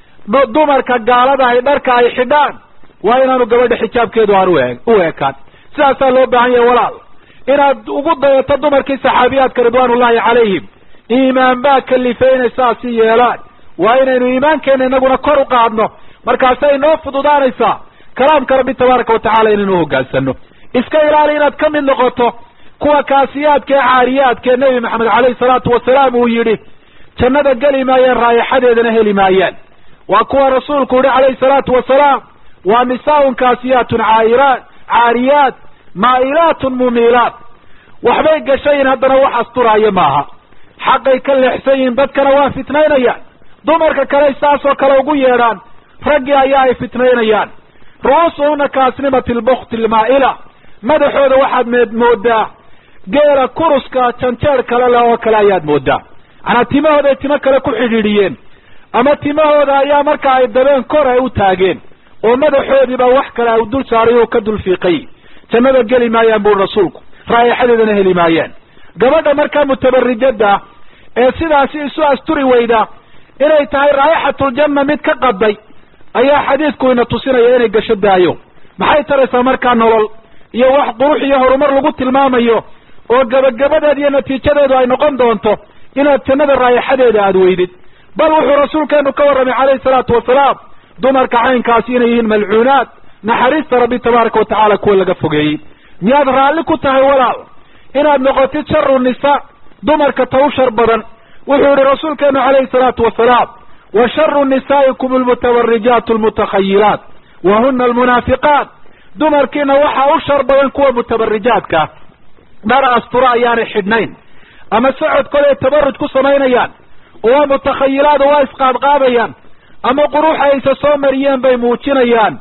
dumarka gaalada ay dharka ay xidhaan waa inaanu gabadha xijaabkeedu aan u ekaan sidaasaa loo baahan yahay walaal inaad ugu dayato dumarkii saxaabiyaadka ridwaanullahi calayhim iimaan baa kalifay inay saasi yeelaan waa inaynu iimaankeena inaguna kor u qaadno markaasay noo fududaanaysaa kalaamka rabbi tabaaraka wa tacala inaynu hogaansano iska ilaali inaad ka mid noqoto kuwa kaasiyaadka ee caariyaadka ee nebi maxamed caleyhi salaatu wasalaam uu yidhi jannada geli maayaan raayixadeedana heli maayaan waa kuwa rasuulku yihi calayhi salaatu wasalaam waa nisaaun kaasiyaatun caayiraat caariyaat maa'ilaatun mumiilaat waxbay gashayin haddana wax asturaaya maaha xaqay ka leexsan yihiin dadkana waa fitnaynayaan dumarka kale saasoo kale ugu yeedhaan raggii ayaa ay fitnaynayaan ru'uusuhuna kaasnimati lbukti lmaa'ila madaxooda waxaad meed moodaa geela kuruska janjeer kale leh oo kale ayaad moodaa manaa timahooday timo kale ku xidhiidhiyeen ama timahooda ayaa marka ay dabeen kor ay u taageen oo madaxoodiiba wax kale ay dul saaray oo ka dul fiiqay jannada geli maayaan buri rasuulku raayixadeedana heli maayaan gabadha markaa mutabarijada ah ee sidaasi isu asturi weyda inay tahay raayixatuljanna mid ka qaday ayaa xadiidku ina tusinaya inay gasho daayo maxay taraysaa markaa nolol iyo wax qurux iyo horumar lagu tilmaamayo oo gebagabadeed iyo natiijadeedu ay noqon doonto inaad jannada raayixadeeda aada weydid bal wuxuu rasuulkeenu ka warramay calayhi salaatu wasalaam dumarka caynkaasi inay yihiin malcuunaad naxariista rabbi tabaaraka watacaala kuwa laga fogeeyey miyaad raalli ku tahay walaal inaad noqotid sharu nisaa dumarka ta u shar badan wuxuu yihi rasuulkeenu calayhi salaatu wasalaam wa sharu nisaa'ikum almutabarijaat almutakhayilaat wa huna almunaafiqaat dumarkiina waxaa u shar badan kuwa mutabarijaadka dhar astura ayaanay xidhnayn ama socodkooda ay tabaruj ku samaynayaan oo waa mutakhayilaad oo waa isqaadqaadayaan ama quruxa aysa soo mariyeen bay muujinayaan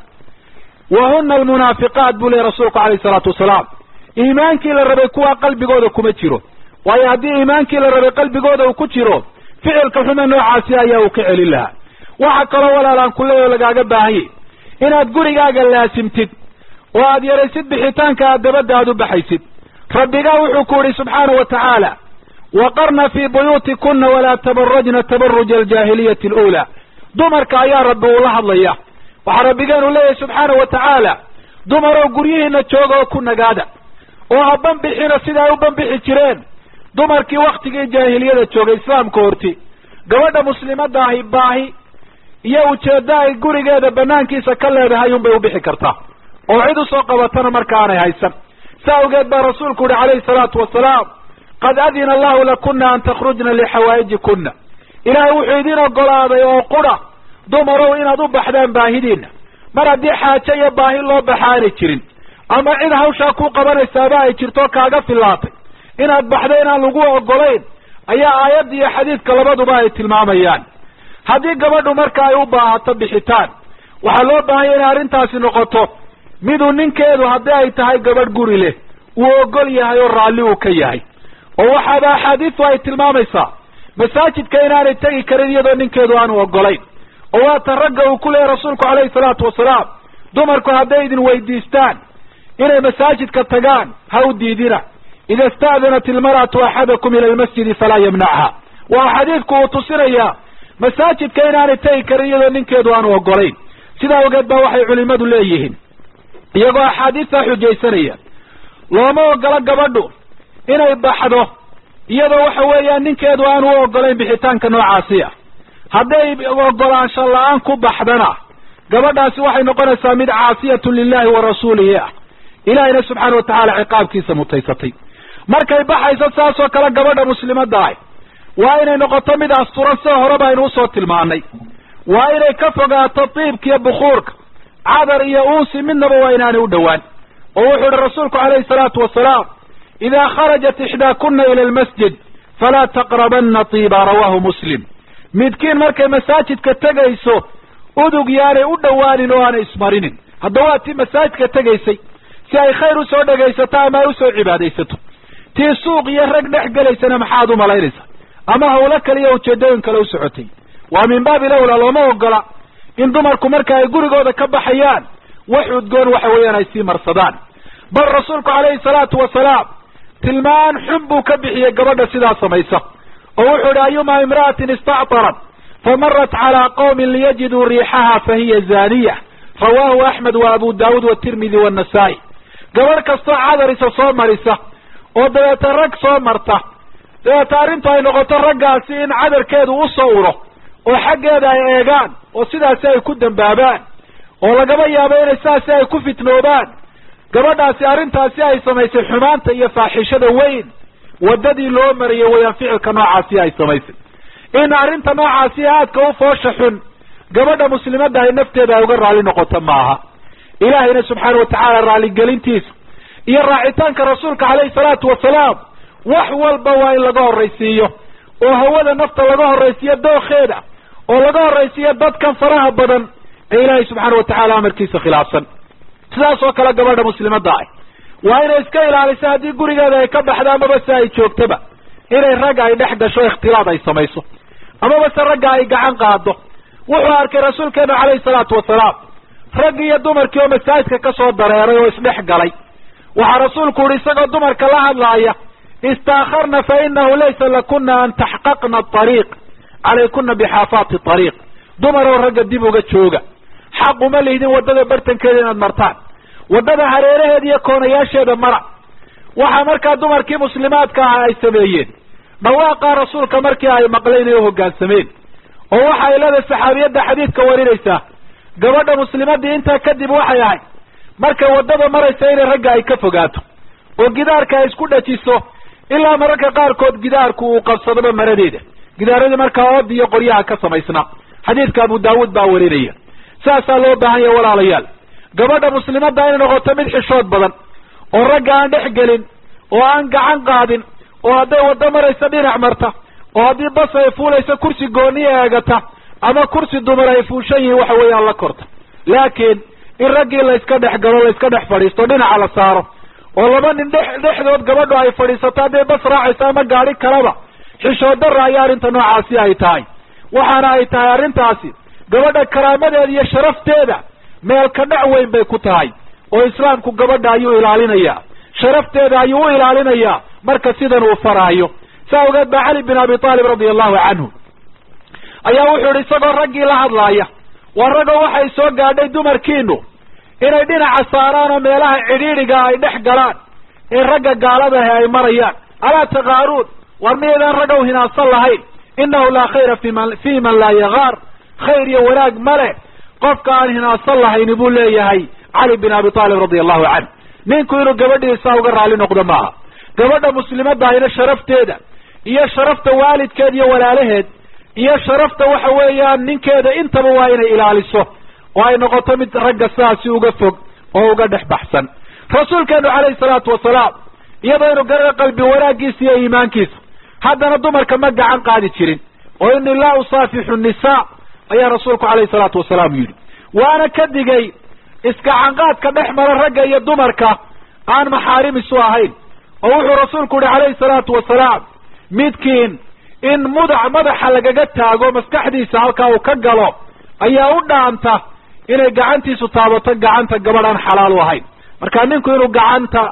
wa huna almunaafiqaat buu lehy rasuulku calayhi salaatu wasalaam iimaankii la rabay kuwa qalbigooda kuma jiro waayo haddii iimaankii la rabay qalbigooda uu ku jiro ficilka xume noocaasi ayaa uu ka celin lahaa waxa kaloo walaalaan kuleeyo lagaaga baahanyay inaad gurigaaga laasimtid oo aad yaraysid bixitaanka aad dabadda aad u baxaysid rabbigaa wuxuu ku yidhi subxaanahu wa tacaala waqarna fii buyuutikuna walaa tabarajna tabaruja aljaahiliyati aluulaa dumarka ayaa rabbi uula hadlaya waxaa rabbigeenu leeyahay subxaanahu wa tacaala dumarow guryihiina jooga oo ku nagaada oo ha banbixina sida ay u banbixi jireen dumarkii waktigii jaahiliyada joogay islaamka horti gabadha muslimadda ahi baahi iyo ujeeddo ay gurigeeda banaankiisa ka leedahay unbay u bixi kartaa oo cid usoo qabatana marka aanay haysan sa awgeed baa rasuulku yihi calayhi salaatu wasalaam qad adina allahu lakuna an takhrujna lixawaa'ijikuna ilaahay wuxuu idin ogolaaday oo qura dumarow inaad u baxdaan baahidiina mar haddii xaajo iyo baahi loo baxa aanay jirin ama cid hawshaa ku qabanaysaaba ay jirto kaaga filaatay inaad baxdo inaan lagu ogolayn ayaa aayadda iyo xadiidka labaduba ay tilmaamayaan haddii gabadhu marka ay u baahato bixitaan waxaa loo baahanya inay arrintaasi noqoto miduu ninkeedu haddii ay tahay gabadh guri leh uu ogol yahay oo raalli uu ka yahay oo waxaaba axaadiistu ay tilmaamaysaa masaajidka inaanay tegi karin iyadoo ninkeedu aanu ogolayn oo waata ragga uu ku leeyahy rasuulku calayhi salaatu wasalaam dumarku hadday idin weydiistaan inay masaajidka tagaan ha u diidina ida ista'danat ilmar'atu axadakum ila almasjidi falaa yamnacha waa xadiidku uu tusinayaa masaajidka inaanay tegi karin iyadoo ninkeedu aanu ogolayn sidaa ogeed baa waxay culimadu leeyihiin iyagoo axaadiistaa xujaysanaya looma ogola gabadhu inay baxdo iyadoo waxa weeyaan ninkeedu aanu u ogolayn bixitaanka noocaasi ah hadday ogolaansho la-aan ku baxdana gabadhaasi waxay noqonaysaa mid caasiyatu lilahi wa rasuulihi ah ilahayna subxaana watacaala ciqaabkiisa mutaysatay markay baxayso saas oo kale gabadha muslimadda ah waa inay noqoto mid asturan sida horeba aynu usoo tilmaanay waa inay ka fogaato diibka iyo bukuurka cadar iyo uusi midnaba waa inaanay u dhowaan oo wuxuu ihi rasuulku calayhi salaatu wasalaam idaa kharajat ixdaakuna ila almasjid falaa taqrabana tiiba rawahu muslim midkiin markay masaajidka tegayso udug yaanay u dhowaanin oo aanay ismarinin hadda waa tii masaajidka tegaysay si ay khayr usoo dhegaysato ama ay usoo cibaadaysato tii suuq iyo rag dhex gelaysana maxaad u malaynaysa ama hawlo kale iyo ujeedooyin kale u socotay waa min baabi lawla looma ogola in dumarku marka ay gurigooda ka baxayaan wax udgoon waxa weeyaan ay sii marsadaan bal rasuulku calayhi salaatu wasalaam tilmaan xun buu ka bixiyey gabadha sidaa samaysa oo wuxuu ihi ayuma imra'atin istactarat famarat calaa qawmin liyajiduu riixaha fahiya zaaniya rawahu axmed wa abu daawuud watirmidi waannasaa'i gabadh kastoo cadarisa soo marisa oo dabeeta rag soo marta dabeeta arrintu ay noqoto raggaasi in cadarkeedu u soo uro oo xaggeeda ay eegaan oo sidaasi ay ku dambaabaan oo lagaba yaabo inay sidaasi ay ku fitnoobaan gabadhaasi arrintaasi ay samaysay xumaanta iyo faaxishada weyn waddadii loo mariyay wayaan ficilka noocaasi ay samaysay in arrinta noocaasi aadka u foosha xun gabadha muslimadda ay nafteeda ay uga raalli noqoto maaha ilaahayna subxaana watacaala raalligelintiisa iyo raacitaanka rasuulka calayhi salaatu wasalaam wax walba waa in laga horraysiiyo oo hawada nafta laga horraysiiyo dookheeda oo laga horraysiiyo dadkan faraha badan ee ilaahay subxaana watacaala amarkiisa khilaafsan sidaas oo kale gabadha muslimadda ah waa inay iska ilaaliso haddii gurigeeda ay ka baxdo amaba se ay joogtaba inay ragga ay dhex gasho ikhtilaad ay samayso amaba se ragga ay gacan qaado wuxuu arkay rasuulkeenu calayhi salaatu wasalaam raggi iyo dumarkii oo masaajidka ka soo dareeray oo isdhex galay waxaa rasuulku uhi isagoo dumarka la hadlaaya istaakharna fa inahu laysa lakuna an taxqaqna ariiq calaykuna bixaafaati ariiq dumar oo ragga dib uga jooga xaq uma lihdin waddada bartankeeda inaad martaan waddada hareeraheeda iyo koonayaasheeda mara waxaa markaa dumarkii muslimaadka ah ay sameeyeen dhawaaqaa rasuulka markii ay maqleen ay u hoggaansameen oo waxa ay leedahay saxaabiyadda xadiidka warinaysaa gabadha muslimadii intaa kadib waxay ahayd markay waddada maraysa inay ragga ay ka fogaato oo gidaarka ay isku dhajiso ilaa mararka qaarkood gidaarku uu qabsadoba maradeeda gidaaradii markaa ood iyo qoryaha ka samaysnaa xadiidka abu daawuud baa warinaya saasaa loo baahan yahay walaalayaal gabadha muslimadda inay noqoto mid xishood badan oo ragga aan dhex gelin oo aan gacan qaadin oo hadday waddo maraysa dhinac marta oo haddii bas ay fuulayso kursi gooniya eegata ama kursi dumar ay fuushan yihiin waxa weeyaan la korta laakiin in raggii layska dhex galo layska dhex fadhiisto dhinaca la saaro oo laba nin dhex dhexdood gabadhu ay fadhiisato hadday bas raacayso ama gaadhi kalaba xishood darra ayaa arrinta noocaasi ay tahay waxaana ay tahay arrintaasi gabadha karaamadeeda iyo sharafteeda meel ka dhac weyn bay ku tahay oo islaamku gabadha ayuu ilaalinayaa sharafteeda ayuu u ilaalinayaa marka sidan uu faraayo saa ogeed baa cali bin abi taalib radia allahu canhu ayaa wuxuu yihi isagoo raggii la hadlaaya waa ragoo waxay soo gaadhay dumarkiinu inay dhinaca saaraan oo meelaha cidhiidhiga ay dhex galaan ee ragga gaaladahi ay marayaan alaa takaaruun war miyaydaan raggow hinaadsan lahayn innahu laa khayra fiman fi man laa yagaar khayr iyo wanaag ma leh qofka aan hinaadsan lahayni buu leeyahay cali bin abi taalib radia allahu canh ninku inuu gabadhiisa uga raalli noqdo maaha gabadha muslimadahayna sharafteeda iyo sharafta waalidkeed iyo walaalaheed iyo sharafta waxa weeyaan ninkeeda intaba waa inay ilaaliso oo ay noqoto mid ragga sidaasi uga fog oo uga dhex baxsan rasuulkeenu calayhi salaatu wasalaam iyadoo inu garana qalbi wanaaggiisa iyo iimaankiisa haddana dumarka ma gacan qaadi jirin oo inii laa usaafixu nisaa ayaa rasuulku calayhi salaatu wasalaam yidhi waana ka digay iskacanqaadka dhex mara ragga iyo dumarka aan maxaarim isu ahayn oo wuxuu rasuulku yihi calayhi salaatu wasalaam midkiin in mudac madaxa lagaga taago maskaxdiisa halkaa uu ka galo ayaa u dhaanta inay gacantiisu taabato gacanta gabadh aan xalaal u ahayn marka ninku inuu gacanta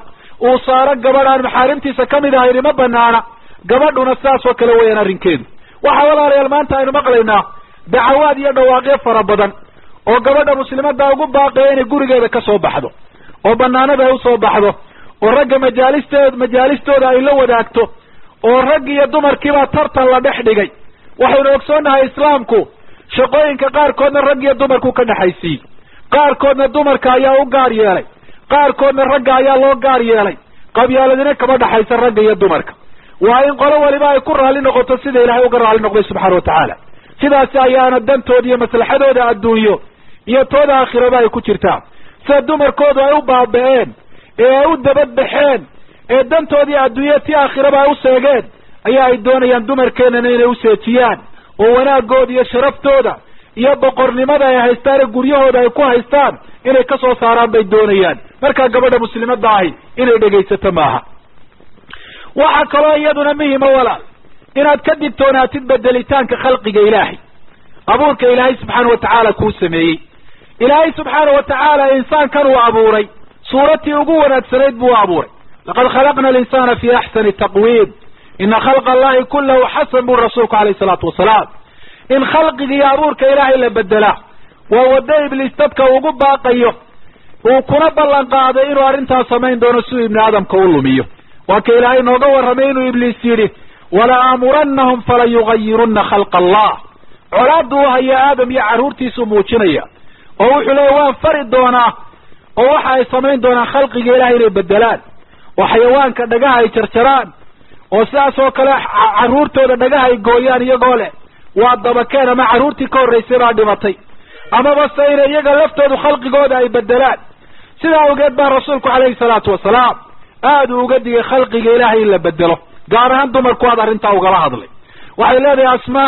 uu saaro gabadh aan maxaarimtiisa kamid ahayni ma banaana gabadhuna sidaas oo kale weeyaan arrinkeedu waxaa walaalayaal maanta aynu maqlaynaa dacawaad iyo dhawaaqyo fara badan oo gabadha muslimadda ugu baaqaya inay gurigeeda ka soo baxdo oo banaanada ay usoo baxdo oo ragga majaalisteed majaalistooda ay la wadaagto oo rag iyo dumarkiibaa tartan la dhex dhigay waxaynu ogsoonnahay islaamku shaqooyinka qaarkoodna rag iyo dumarku ka dhexaysiiyey qaarkoodna dumarka ayaa u gaar yeelay qaarkoodna ragga ayaa loo gaar yeelay qabyaaladina kama dhexaysa ragga iyo dumarka waa in qolo waliba ay ku raalli noqoto sida ilaahay uga raalli noqday subxaana watacaala sidaasi ayaana dantooda iyo maslaxadooda adduunyo iyo tooda aakhiraba ay ku jirtaa sida dumarkoodu ay u baaba-een ee ay u dabadbaxeen ee dantoodii adduunya ti aakhiraba ay u seegeen ayaa ay doonayaan dumarkeenana inay useejiyaan oo wanaagooda iyo sharaftooda iyo boqornimada ay haystaan ee guryahooda ay ku haystaan inay ka soo saaraan bay doonayaan markaa gabadha muslimadda ahi inay dhegaysato maaha waxaa kaloo iyaduna muhima walaal inaad ka digtoonaatid bedelitaanka khalqiga ilaahay abuurka ilaahay subxaana watacaala kuu sameeyey ilaahay subxaana watacaala insaankan uu abuuray suuratii ugu wanaagsanayd buu abuuray laqad khalaqna alinsana fi axsani taqwiim ina khalqa allahi kulahu xasan buri rasuulku alayh salaatu wasalaam in khalqiga iyo abuurka ilaahay la bedelaa waa waddo ibliis dadka ugu baaqayo uu kuna ballan qaaday inuu arrintaas samayn doono si uu ibni aadamka u lumiyo waa ka ilaahay nooga warramay inuu ibliis yidhi wala aamurannahum fala yugayirunna khalqa allah colaaddu u haya aadam iyo carruurtiisuu muujinaya oo wuxuu leeya waan fari doonaa oo waxa ay samayn doonaan khalqiga ilahay inay bedelaan oo xayawaanka dhagaha ay jarjaraan oo sidaas oo kale carruurtooda dhagaha ay gooyaan iyagoo leh waa dabakeen ama carruurtii ka horraysay baa dhimatay amaba se inay iyaga laftoodu khalqigooda ay bedelaan sidaa awgeed baa rasuulku calayhi salaatu wasalaam aada uu uga digay khalqiga ilaahay in la bedelo gaar ahaan dumarku aad arrintaa ugala hadlay waxay leedahay asmaa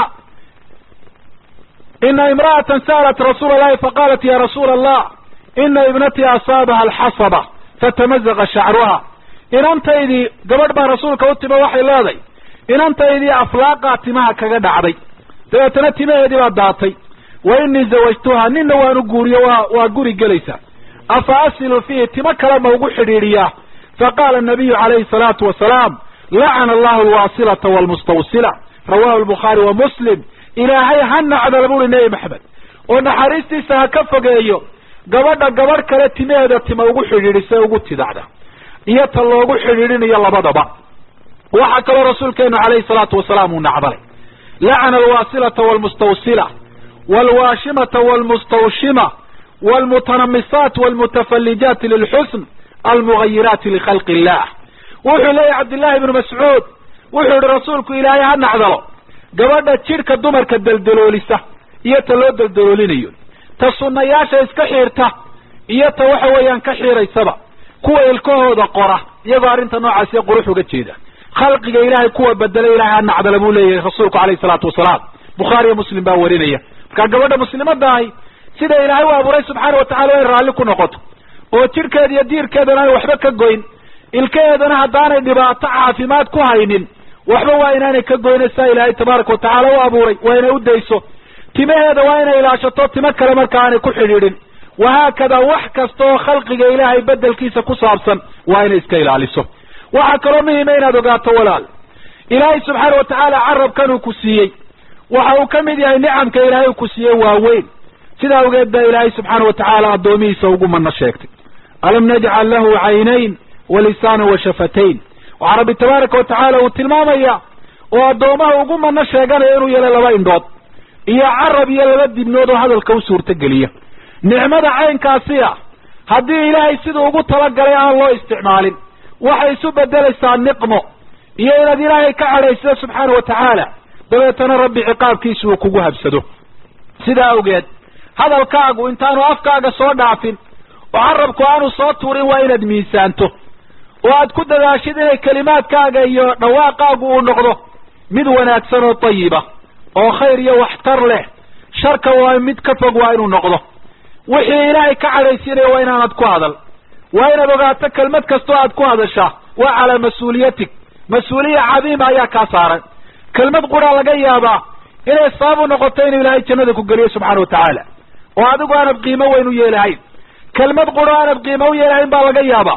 ina imra'atan sa'alat rasuula allahi faqaalat ya rasuula allah ina ibnatii asaabaha alxasaba fatamazaqa shacruha inantaydii gabadh baa rasuulka u timo waxay leedahay inantaydii aflaaqaa timaha kaga dhacday dabeetana timaheedii baa daatay wa inii zawajtuha ninna waanu guuriyo waa waa guri gelaysaa afa asilu fiihi timo kale ma ugu xidhiidhiyaa faqaala nabiyu calayhi salaatu wasalaam lacana allahu alwaasilata waalmustawsila rawahu albukhaari wa muslim ilaahay ha nacdala buuri nebi maxamed oo naxariistiisa ha ka fogeeyo gabadha gabadh kale timaheeda tima ugu xidhiidhisa ugu tidacda iyo ta loogu xidhiidhinayo labadaba waxaa kaloo rasuulkeenu calayhi salaatu wasalaam uu nacdalay lacana alwaasilata waalmustawsila waalwaashimata waalmustawshima waalmutanamisaat waalmutafallijaati lilxusn almugayiraati likhalqi illah wuxuu leeyahy cabdillahi ibnu mascuud wuxuu yihi rasuulku ilaahay ha nacdalo gabadha jidhka dumarka deldaloolisa iyo ta loo deldaloolinayo ta sunnayaasha iska xiirta iyo ta waxa weeyaan ka xiiraysaba kuwa ilkahooda qora iyagoo arrinta noocaasiyo qurux uga jeeda khalqiga ilaahay kuwa bedela ilahay ha nacdala buu leeyahay rasuulku calayhi salaatu wasalaam bukhaari iyo muslim baa warinaya markaa gabadha muslimadda ahi sida ilaahay u abuuray subxaana watacala way raalli ku noqoto oo jidhkeeda iyo diirkeedana ay waxba ka goyn ilkaheedana haddaanay dhibaato caafimaad ku haynin waxba waa inaanay ka goyna saa ilaahay tabaaraka watacaala u abuuray waa inay u dayso timaheeda waa inay ilaashato timo kale marka aanay ku xidhiidhin wahaakada wax kasta oo khalqiga ilaahay bedelkiisa ku saabsan waa inay iska ilaaliso waxaa kaloo muhima inaad ogaato walaal ilaahay subxaana watacaala carabkan uu ku siiyey waxa uu ka mid yahay nicamka ilaahay uu ku siiyey waaweyn sidaa awgeed baa ilaahay subxaana watacaala addoomihiisa ugu mano sheegtay alam najcal lahu caynayn wa lisaanan wa shafatayn waxaa rabbi tabaaraka watacaala uu tilmaamaya oo addoomaha ugu mano sheeganaya inuu yeelay laba indhood iyo carab iyo laba dibnood oo hadalka u suurtogeliya nicmada caynkaasi ah haddii ilaahay siduu ugu talagalay aan loo isticmaalin waxay isu bedelaysaa niqmo iyo inaad ilaahay ka cadhaysido subxaana watacaala dabeetana rabbi ciqaabkiisa uu kugu habsado sidaa awgeed hadalkaagu intaanu afkaaga soo dhaafin oo carabku aanu soo tuurin waa inaad miisaanto oo aad ku dadaashid inay kelimaadkaaga iyo dhawaaqaagu uu noqdo mid wanaagsan oo tayiba oo khayr iyo waxtar leh sharka waa mid ka fog waa inuu noqdo wixii ilaahay ka cadhaysiinaya waa inaanad ku hadal waa inaad ogaato kelmad kastoo aad ku hadashaa waa calaa mas-uuliyatig mas-uuliya cadiima ayaa kaa saaran kelmad quraa laga yaabaa inay sabab u noqoto inuu ilaahay jannada ku geliyo subxaana watacaala oo adigu aanad qiimo weyn u yeelahayn kelmad quro aanad qiimo u yeelahayn baa laga yaabaa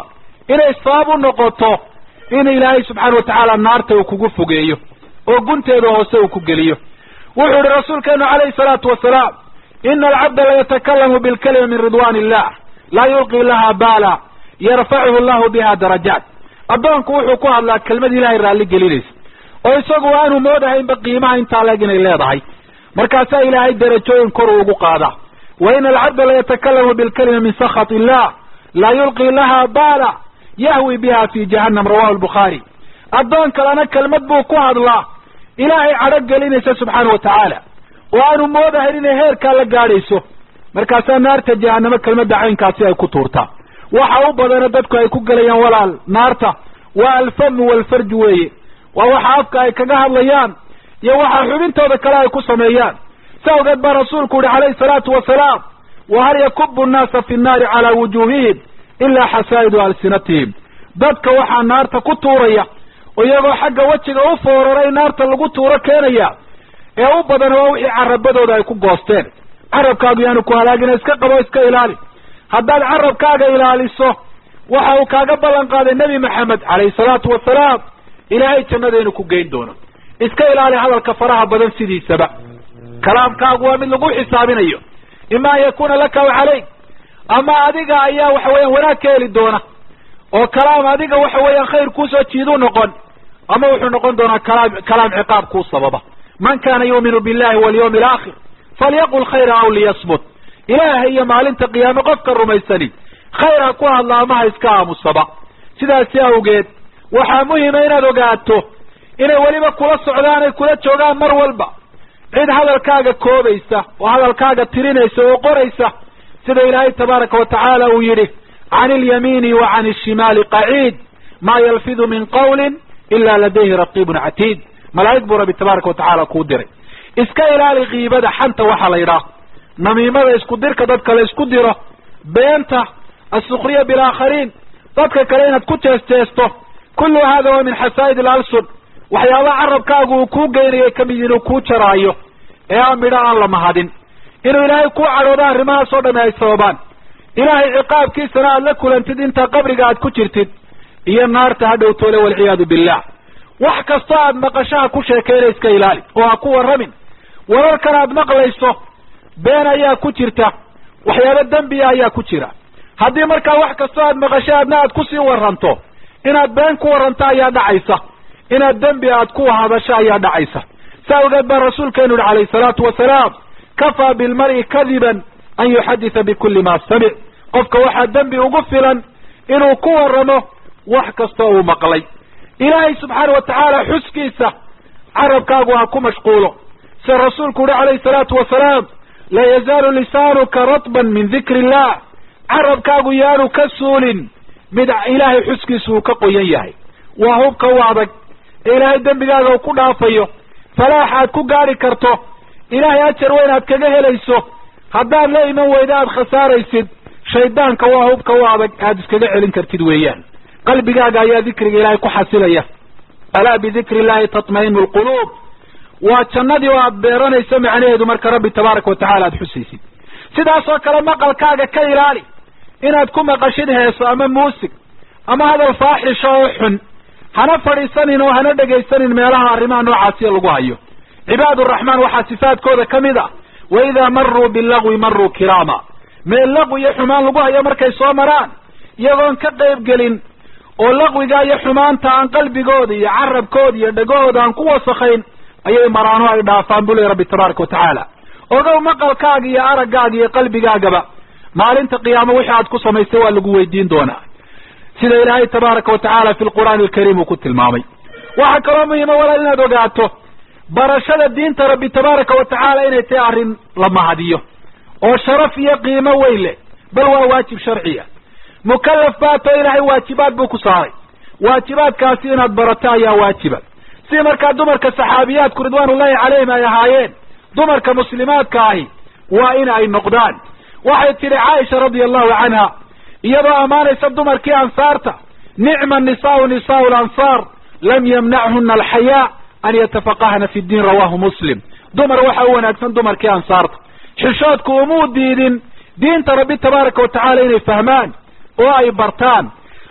inay sabab u noqoto in ilaahay subxaana watacaala naarta uu kugu fogeeyo oo gunteeda hoose uu ku geliyo wuxuu ihi rasuulkeenu calayhi salaatu wasalaam ina alcabda layatakalamu bilkalima min ridwan illah laa yulqi laha baala yarfacuhu llahu biha darajaat addoonku wuxuu ku hadlaa kelmad ilahay raalli gelinaysa oo isagu aanu moodahaynba qiimaha intaa leeg inay leedahay markaasaa ilaahay darajooyin kor ugu qaadaa wa ina alcabda layatakalamu bilkalima min sakhat illah laa yulqi laha baala yahwi biha fi jahannam rawahu lbukhaari addoon kalena kelmad buu ku hadlaa ilaahay cadho gelinaysa subxaana wa tacaala oo aanu moodahayn inay heerkaa la gaadhayso markaasaa naarta jahanamo kelmadda caynkaasi ay ku tuurtaa waxa u badana dadku ay ku gelayaan walaal naarta waa alfamu walfarju weeye waa waxa afka ay kaga hadlayaan iyo waxa xubintooda kale ay ku sameeyaan sa awgeed baa rasuulku yihi calayhi salaatu wasalaam wa hal yakubu nnaasa fi nnaari calaa wujuuhihim ilaa xasaa'idu alsinatihim dadka waxaa naarta ku tuuraya oo iyagoo xagga wejiga u fooraray naarta lagu tuuro keenaya ee u badan waa wixii carabadooda ay ku goosteen carabkaagu yaanu ku halaagina iska qabo iska ilaali haddaad carabkaaga ilaaliso waxa uu kaaga ballan qaaday nebi maxamed calayhi salaatu wasalaam ilaahay jannadeenu ku geyn doono iska ilaali hadalka faraha badan sidiisaba kalaamkaagu waa mid lagu xisaabinayo ima an yakuna laka aw calayk ama adiga ayaa waxa weeyaan wanaag ka heli doona oo kalaam adiga waxa weeyaan khayr kuusoo jiiduu noqon ama wuxuu noqon doonaa kalaam kalaam ciqaab kuu sababa man kana yuuminu billahi walyawmi alaakhir falyaqul khayra aw liyasmut ilaahay iyo maalinta qiyaame qofka rumaysani khayr ha ku hadla ama ha iska aamusaba sidaasi awgeed waxaa muhima inaad ogaato inay weliba kula socdaan ay kula joogaan mar walba cid hadalkaaga koobaysa oo hadalkaaga tirinaysa oo qoraysa sida ilaahay tabaaraka wa tacaala uu yidhi can ilyamiini wa can ishimaali qaciid maa yalfidu min qawlin ila ladayhi raqiibun catiid malaa'ig buu rabbi tabaaraka wa tacaala kuu diray iska ilaali kiibada xanta waxaa la yidhaah namiimada isku dirka dadka la isku diro beenta asukriya bilaakhariin dadka kale inaad ku jeesteesto kullu hada waa min xasaa'id alalsun waxyaabaha carabkaagu uu kuu geynayay kamid inuu kuu jaraayo ee aan midho aan la mahadin inuu ilaahay kuu cadhoodo arrimahaas oo dhami ay sababaan ilaahay ciqaabkiisana aada la kulantid intaa qabriga aad ku jirtid iyo naarta ha dhowtoole walciyaadu billah wax kastoo aad maqashaha ku sheekeyna iska ilaali oo ha ku warramin wararkan aad maqlayso been ayaa ku jirta waxyaaba dembiya ayaa ku jira haddii markaa wax kastoo aad maqasho aadna aad kusii warranto inaad been ku warranto ayaa dhacaysa inaad dembi aad ku hadasho ayaa dhacaysa saa awgeed baa rasuulkeenu yihi calayhi salaatu wasalaam kafaa bilmar'i kadiban an yuxaditha bikulli ma samic qofka waxaa dembi ugu filan inuu ku warramo wax kastoo uu maqlay ilaahay subxaana wa tacaala xuskiisa carabkaagu ha ku mashquulo sida rasuulku yihi calayhi salaatu wasalaam la yazaalu lisaanuka ratban min dikri illah carabkaagu yaanu ka suulin mid ilaahay xuskiisa uu ka qoyan yahay waa hubka u adag ee ilaahay dembigaaga uu ku dhaafayo falaax aad ku gaari karto ilaahay ajar weyn aad kaga helayso haddaad la iman weyda aad khasaaraysid shaydaanka waa hubka u adag aad iskaga celin kartid weeyaan qalbigaaga ayaa dikriga ilaahay ku xasilaya alaa bidikri illahi tatma'inu lquluub waa jannadii oo aad beeranayso macnaheedu marka rabbi tabaaraka watacala aad xusaysid sidaasoo kale maqalkaaga ka ilaali inaad ku maqashid heeso ama muusig ama hadal faaxisha oo xun hana fadhiisanin oo hana dhegaysanin meelaha arrimaha noocaasiya lagu hayo cibaad uraxmaan waxaa sifaadkooda ka mid a wa idaa maruu bilagwi maruu kiraama meel laqwi iyo xumaan lagu hayo markay soo maraan iyagoon ka qayb gelin oo laqwiga iyo xumaanta aan qalbigooda iyo carabkooda iyo dhegahooda aan ku wasakayn ayay maraano ay dhaafaan bu ley rabbi tabaaraka watacaala ogow maqalkaaga iyo araggaaga iyo qalbigaagaba maalinta qiyaamo wixii aad ku samaystay waa lagu weydiin doonaa sida ilaahay tabaaraka wa tacaala fi lqur'aani alkariim uu ku tilmaamay waxaa kaloo muhiima walaal inaad ogaato barashada diinta rabbi tabaaraka wa tacaala inay tahay arrin la mahadiyo oo sharaf iyo qiimo weyn leh bal waa waajib sharciya mukallaf baato ilaahay waajibaad buu ku saaray waajibaadkaasi inaad barato ayaa waajiba si markaa dumarka saxaabiyaadku ridwaanullahi calayhim ay ahaayeen dumarka muslimaadka ahi waa in ay noqdaan waxay tidhi caaisha radia allahu canha iyadoo ammaanaysa dumarkii ansaarta nicma nisaau nisaau lansaar lam yamnachuna alxayaa an yatafaqahna fi ddiin rawahu muslim dumar waxa u wanaagsan dumarkii ansaarta xishoodku umuu diidin diinta rabbi tabaaraka wa tacaala inay fahmaan oo ay bartaan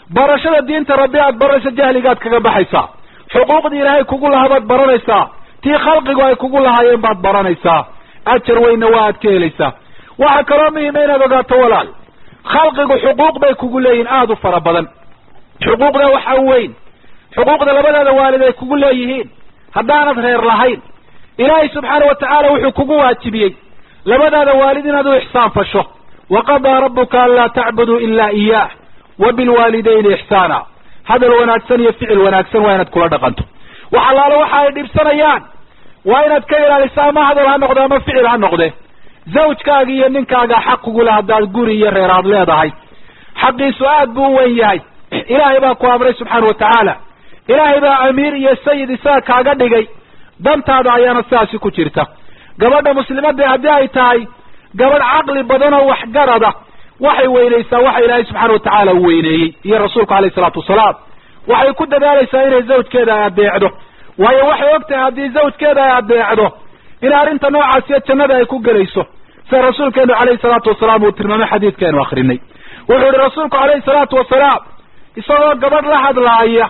barashada diinta rabbi aad baranaysa jahligaad kaga baxaysaa xuquuqdii ilaahay kugu lahaa baad baranaysaa tii khalqigu ay kugu lahaayeen baad baranaysaa ajar weynna waa aad ka helaysaa waxaa kaloo muhima inaad ogaato walaal khalqigu xuquuq bay kugu leeyihin aada u fara badan xuquuqda waxaa weyn xuquuqda labadaada waalid ay kugu leeyihiin haddaanad reer lahayn ilaahay subxaana wa tacaala wuxuu kugu waajibiyey labadaada waalid inaad u ixsaan fasho waqadaa rabbuka anlaa tacbuduu ilaa iyaah wa bilwaalidayni ixsaana hadal wanaagsan iyo ficil wanaagsan waa inaad kula dhaqanto wax allaale waxa ay dhibsanayaan waa inaad ka ilaaliso ama hadal ha noqde ama ficil ha noqde zawjkaaga iyo ninkaaga xaq kugula haddaad guri iyo reer aad leedahay xaqiisu aad buu u weyn yahay ilaahay baa ku amray subxaana wa tacaala ilaahay baa amiir iyo sayid isaga kaaga dhigay dantaada ayaana sidaasi ku jirta gabadha muslimadda haddii ay tahay gabadh caqli badan oo waxgarada waxay weynaysaa waxa ilaahay subxaana wa tacaala u weyneeyey iyo rasuulku alayhi salaatu wasalaam waxay ku dadaalaysaa inay zawjkeeda ay adeecdo waayo waxay og tahay haddii zawjkeeda ay adeecdo in arrinta noocaasiyo jannada ay ku gelayso sida rasuulkeenu calayhi salaatu wasalaam uu tilmaamay xadiidkeenu akrinay wuxuu yihi rasuulku calayhi salaatu wasalaam isagoo gabadh la hadlaaya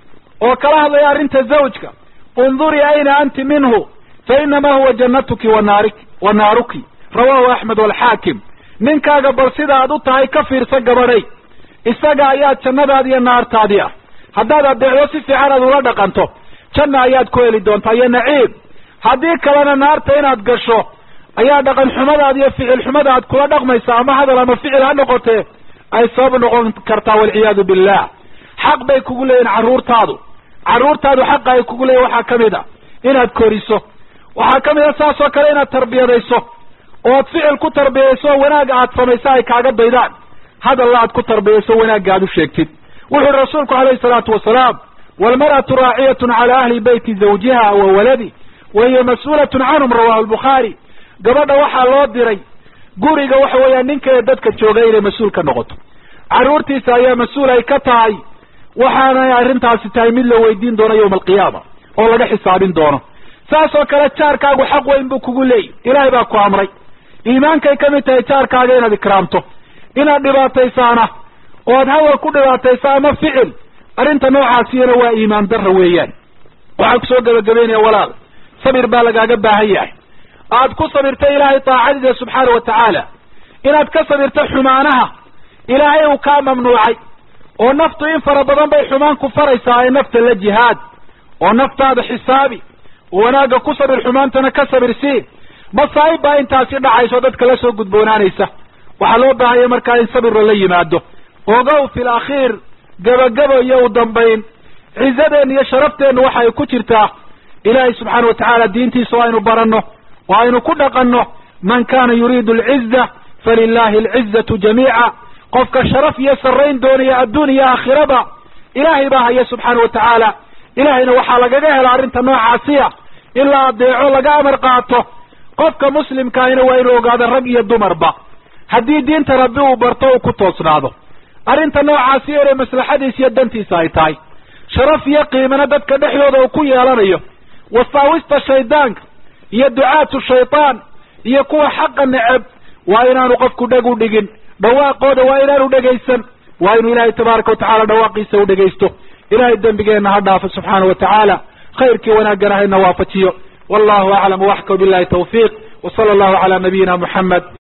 oo kala hadlaya arrinta zawjka undurii ayna anti minhu fa inamaa huwa jannatuki wanaari wa naaruki rawahu axmed walxaakim ninkaaga bal sida aad u tahay ka fiirsa gabadhay isaga ayaa jannadaadi iyo naartaadii ah haddaad adeecdo si fiican aad ula dhaqanto janna ayaad ku heli doontaa iyo naciim haddii kalena naarta inaad gasho ayaa dhaqan xumadaad iyo ficil xumada aad kula dhaqmaysa ama hadal ama ficil ha noqotee ay sabab noqon kartaa walciyaadu billah xaq bay kugu leeyihin carruurtaadu carruurtaadu xaqa ay kugu leeyihin waxaa kamid a inaad koriso waxaa kamid a saas oo kale inaad tarbiyadayso ood ficil ku tarbiyayso oo wanaag aad samayso ay kaaga daydaan hadalla aad ku tarbiyayso wanaagga aad u sheegtid wuxu uhi rasuulku calayhi salaatu wasalaam walmar'atu raaciyatun cala ahli beyti zawjiha wa waladi wa hiya mas-uulatun canhum rawahu lbukhaari gabadha waxaa loo diray guriga waxa weeyaan ninkeeda dadka jooga inay mas-uul ka noqoto carruurtiisa ayaa mas-uul ay ka tahay waxaanay arrintaasi tahay mid la weydiin doono yawma alqiyaama oo laga xisaabin doono saas oo kale jaarkaagu xaq weyn buu kugu leeyahy ilaahay baa ku amray iimaankay ka mid tahay jaarkaaga inaad ikraamto inaad dhibaataysaana ood hadal ku dhibaatayso ama ficil arrinta noocaasiyana waa iimaan darra weeyaan waxaan kusoo gebagabeynaya walaal sabir baa lagaaga baahan yahay aad ku sabirto ilaahay taacadiisa subxaana wa tacaala inaad ka sabirto xumaanaha ilaahay uu kaa mamnuucay oo naftu in fara badan bay xumaan ku faraysaa ee nafta la jihaad oo naftaada xisaabi oo wanaagga ku sabir xumaantana ka sabir sii masaa'ib baa intaasi dhacayso dadka la soo gudboonaanaysa waxaa loo baahanya markaa in sabirla la yimaado ogow fil akhiir gebagabo iyo u dambayn cizadeenna iyo sharafteenna waxa ay ku jirtaa ilaahay subxaana wa tacaala diintiisa oo aynu baranno oo aynu ku dhaqanno man kana yuriidu alciza falilahi alcizatu jamiica qofka sharaf iyo sarrayn doonaya adduun iyo aakhiraba ilaahay baa haya subxaana wa tacaala ilaahayna waxaa lagaga hela arrinta noocaasiya in la adeeco laga amar qaato qofka muslimkaahina waa inuu ogaado rag iyo dumarba haddii diinta rabbi uu barto uu ku toosnaado arrinta noocaasi inay maslaxadiisa iyo dantiisa ay tahay sharaf iyo qiimana dadka dhexdooda uu ku yeelanayo wasaawista shaydaanka iyo ducaatu shaydaan iyo kuwa xaqa neceb waa inaanu qofku dheg u dhigin dhawaaqooda waa inaanu dhegaysan waa inuu ilaahay tabaaraka watacala dhawaaqiisa u dhegaysto ilahay dembigeenna ha dhaafo subxaana wa tacaala khayrkii wanaagana hayna waafajiyo wallahu aclam waxka billahi tawfiiq wa sala allahu cala nabiyina muxamed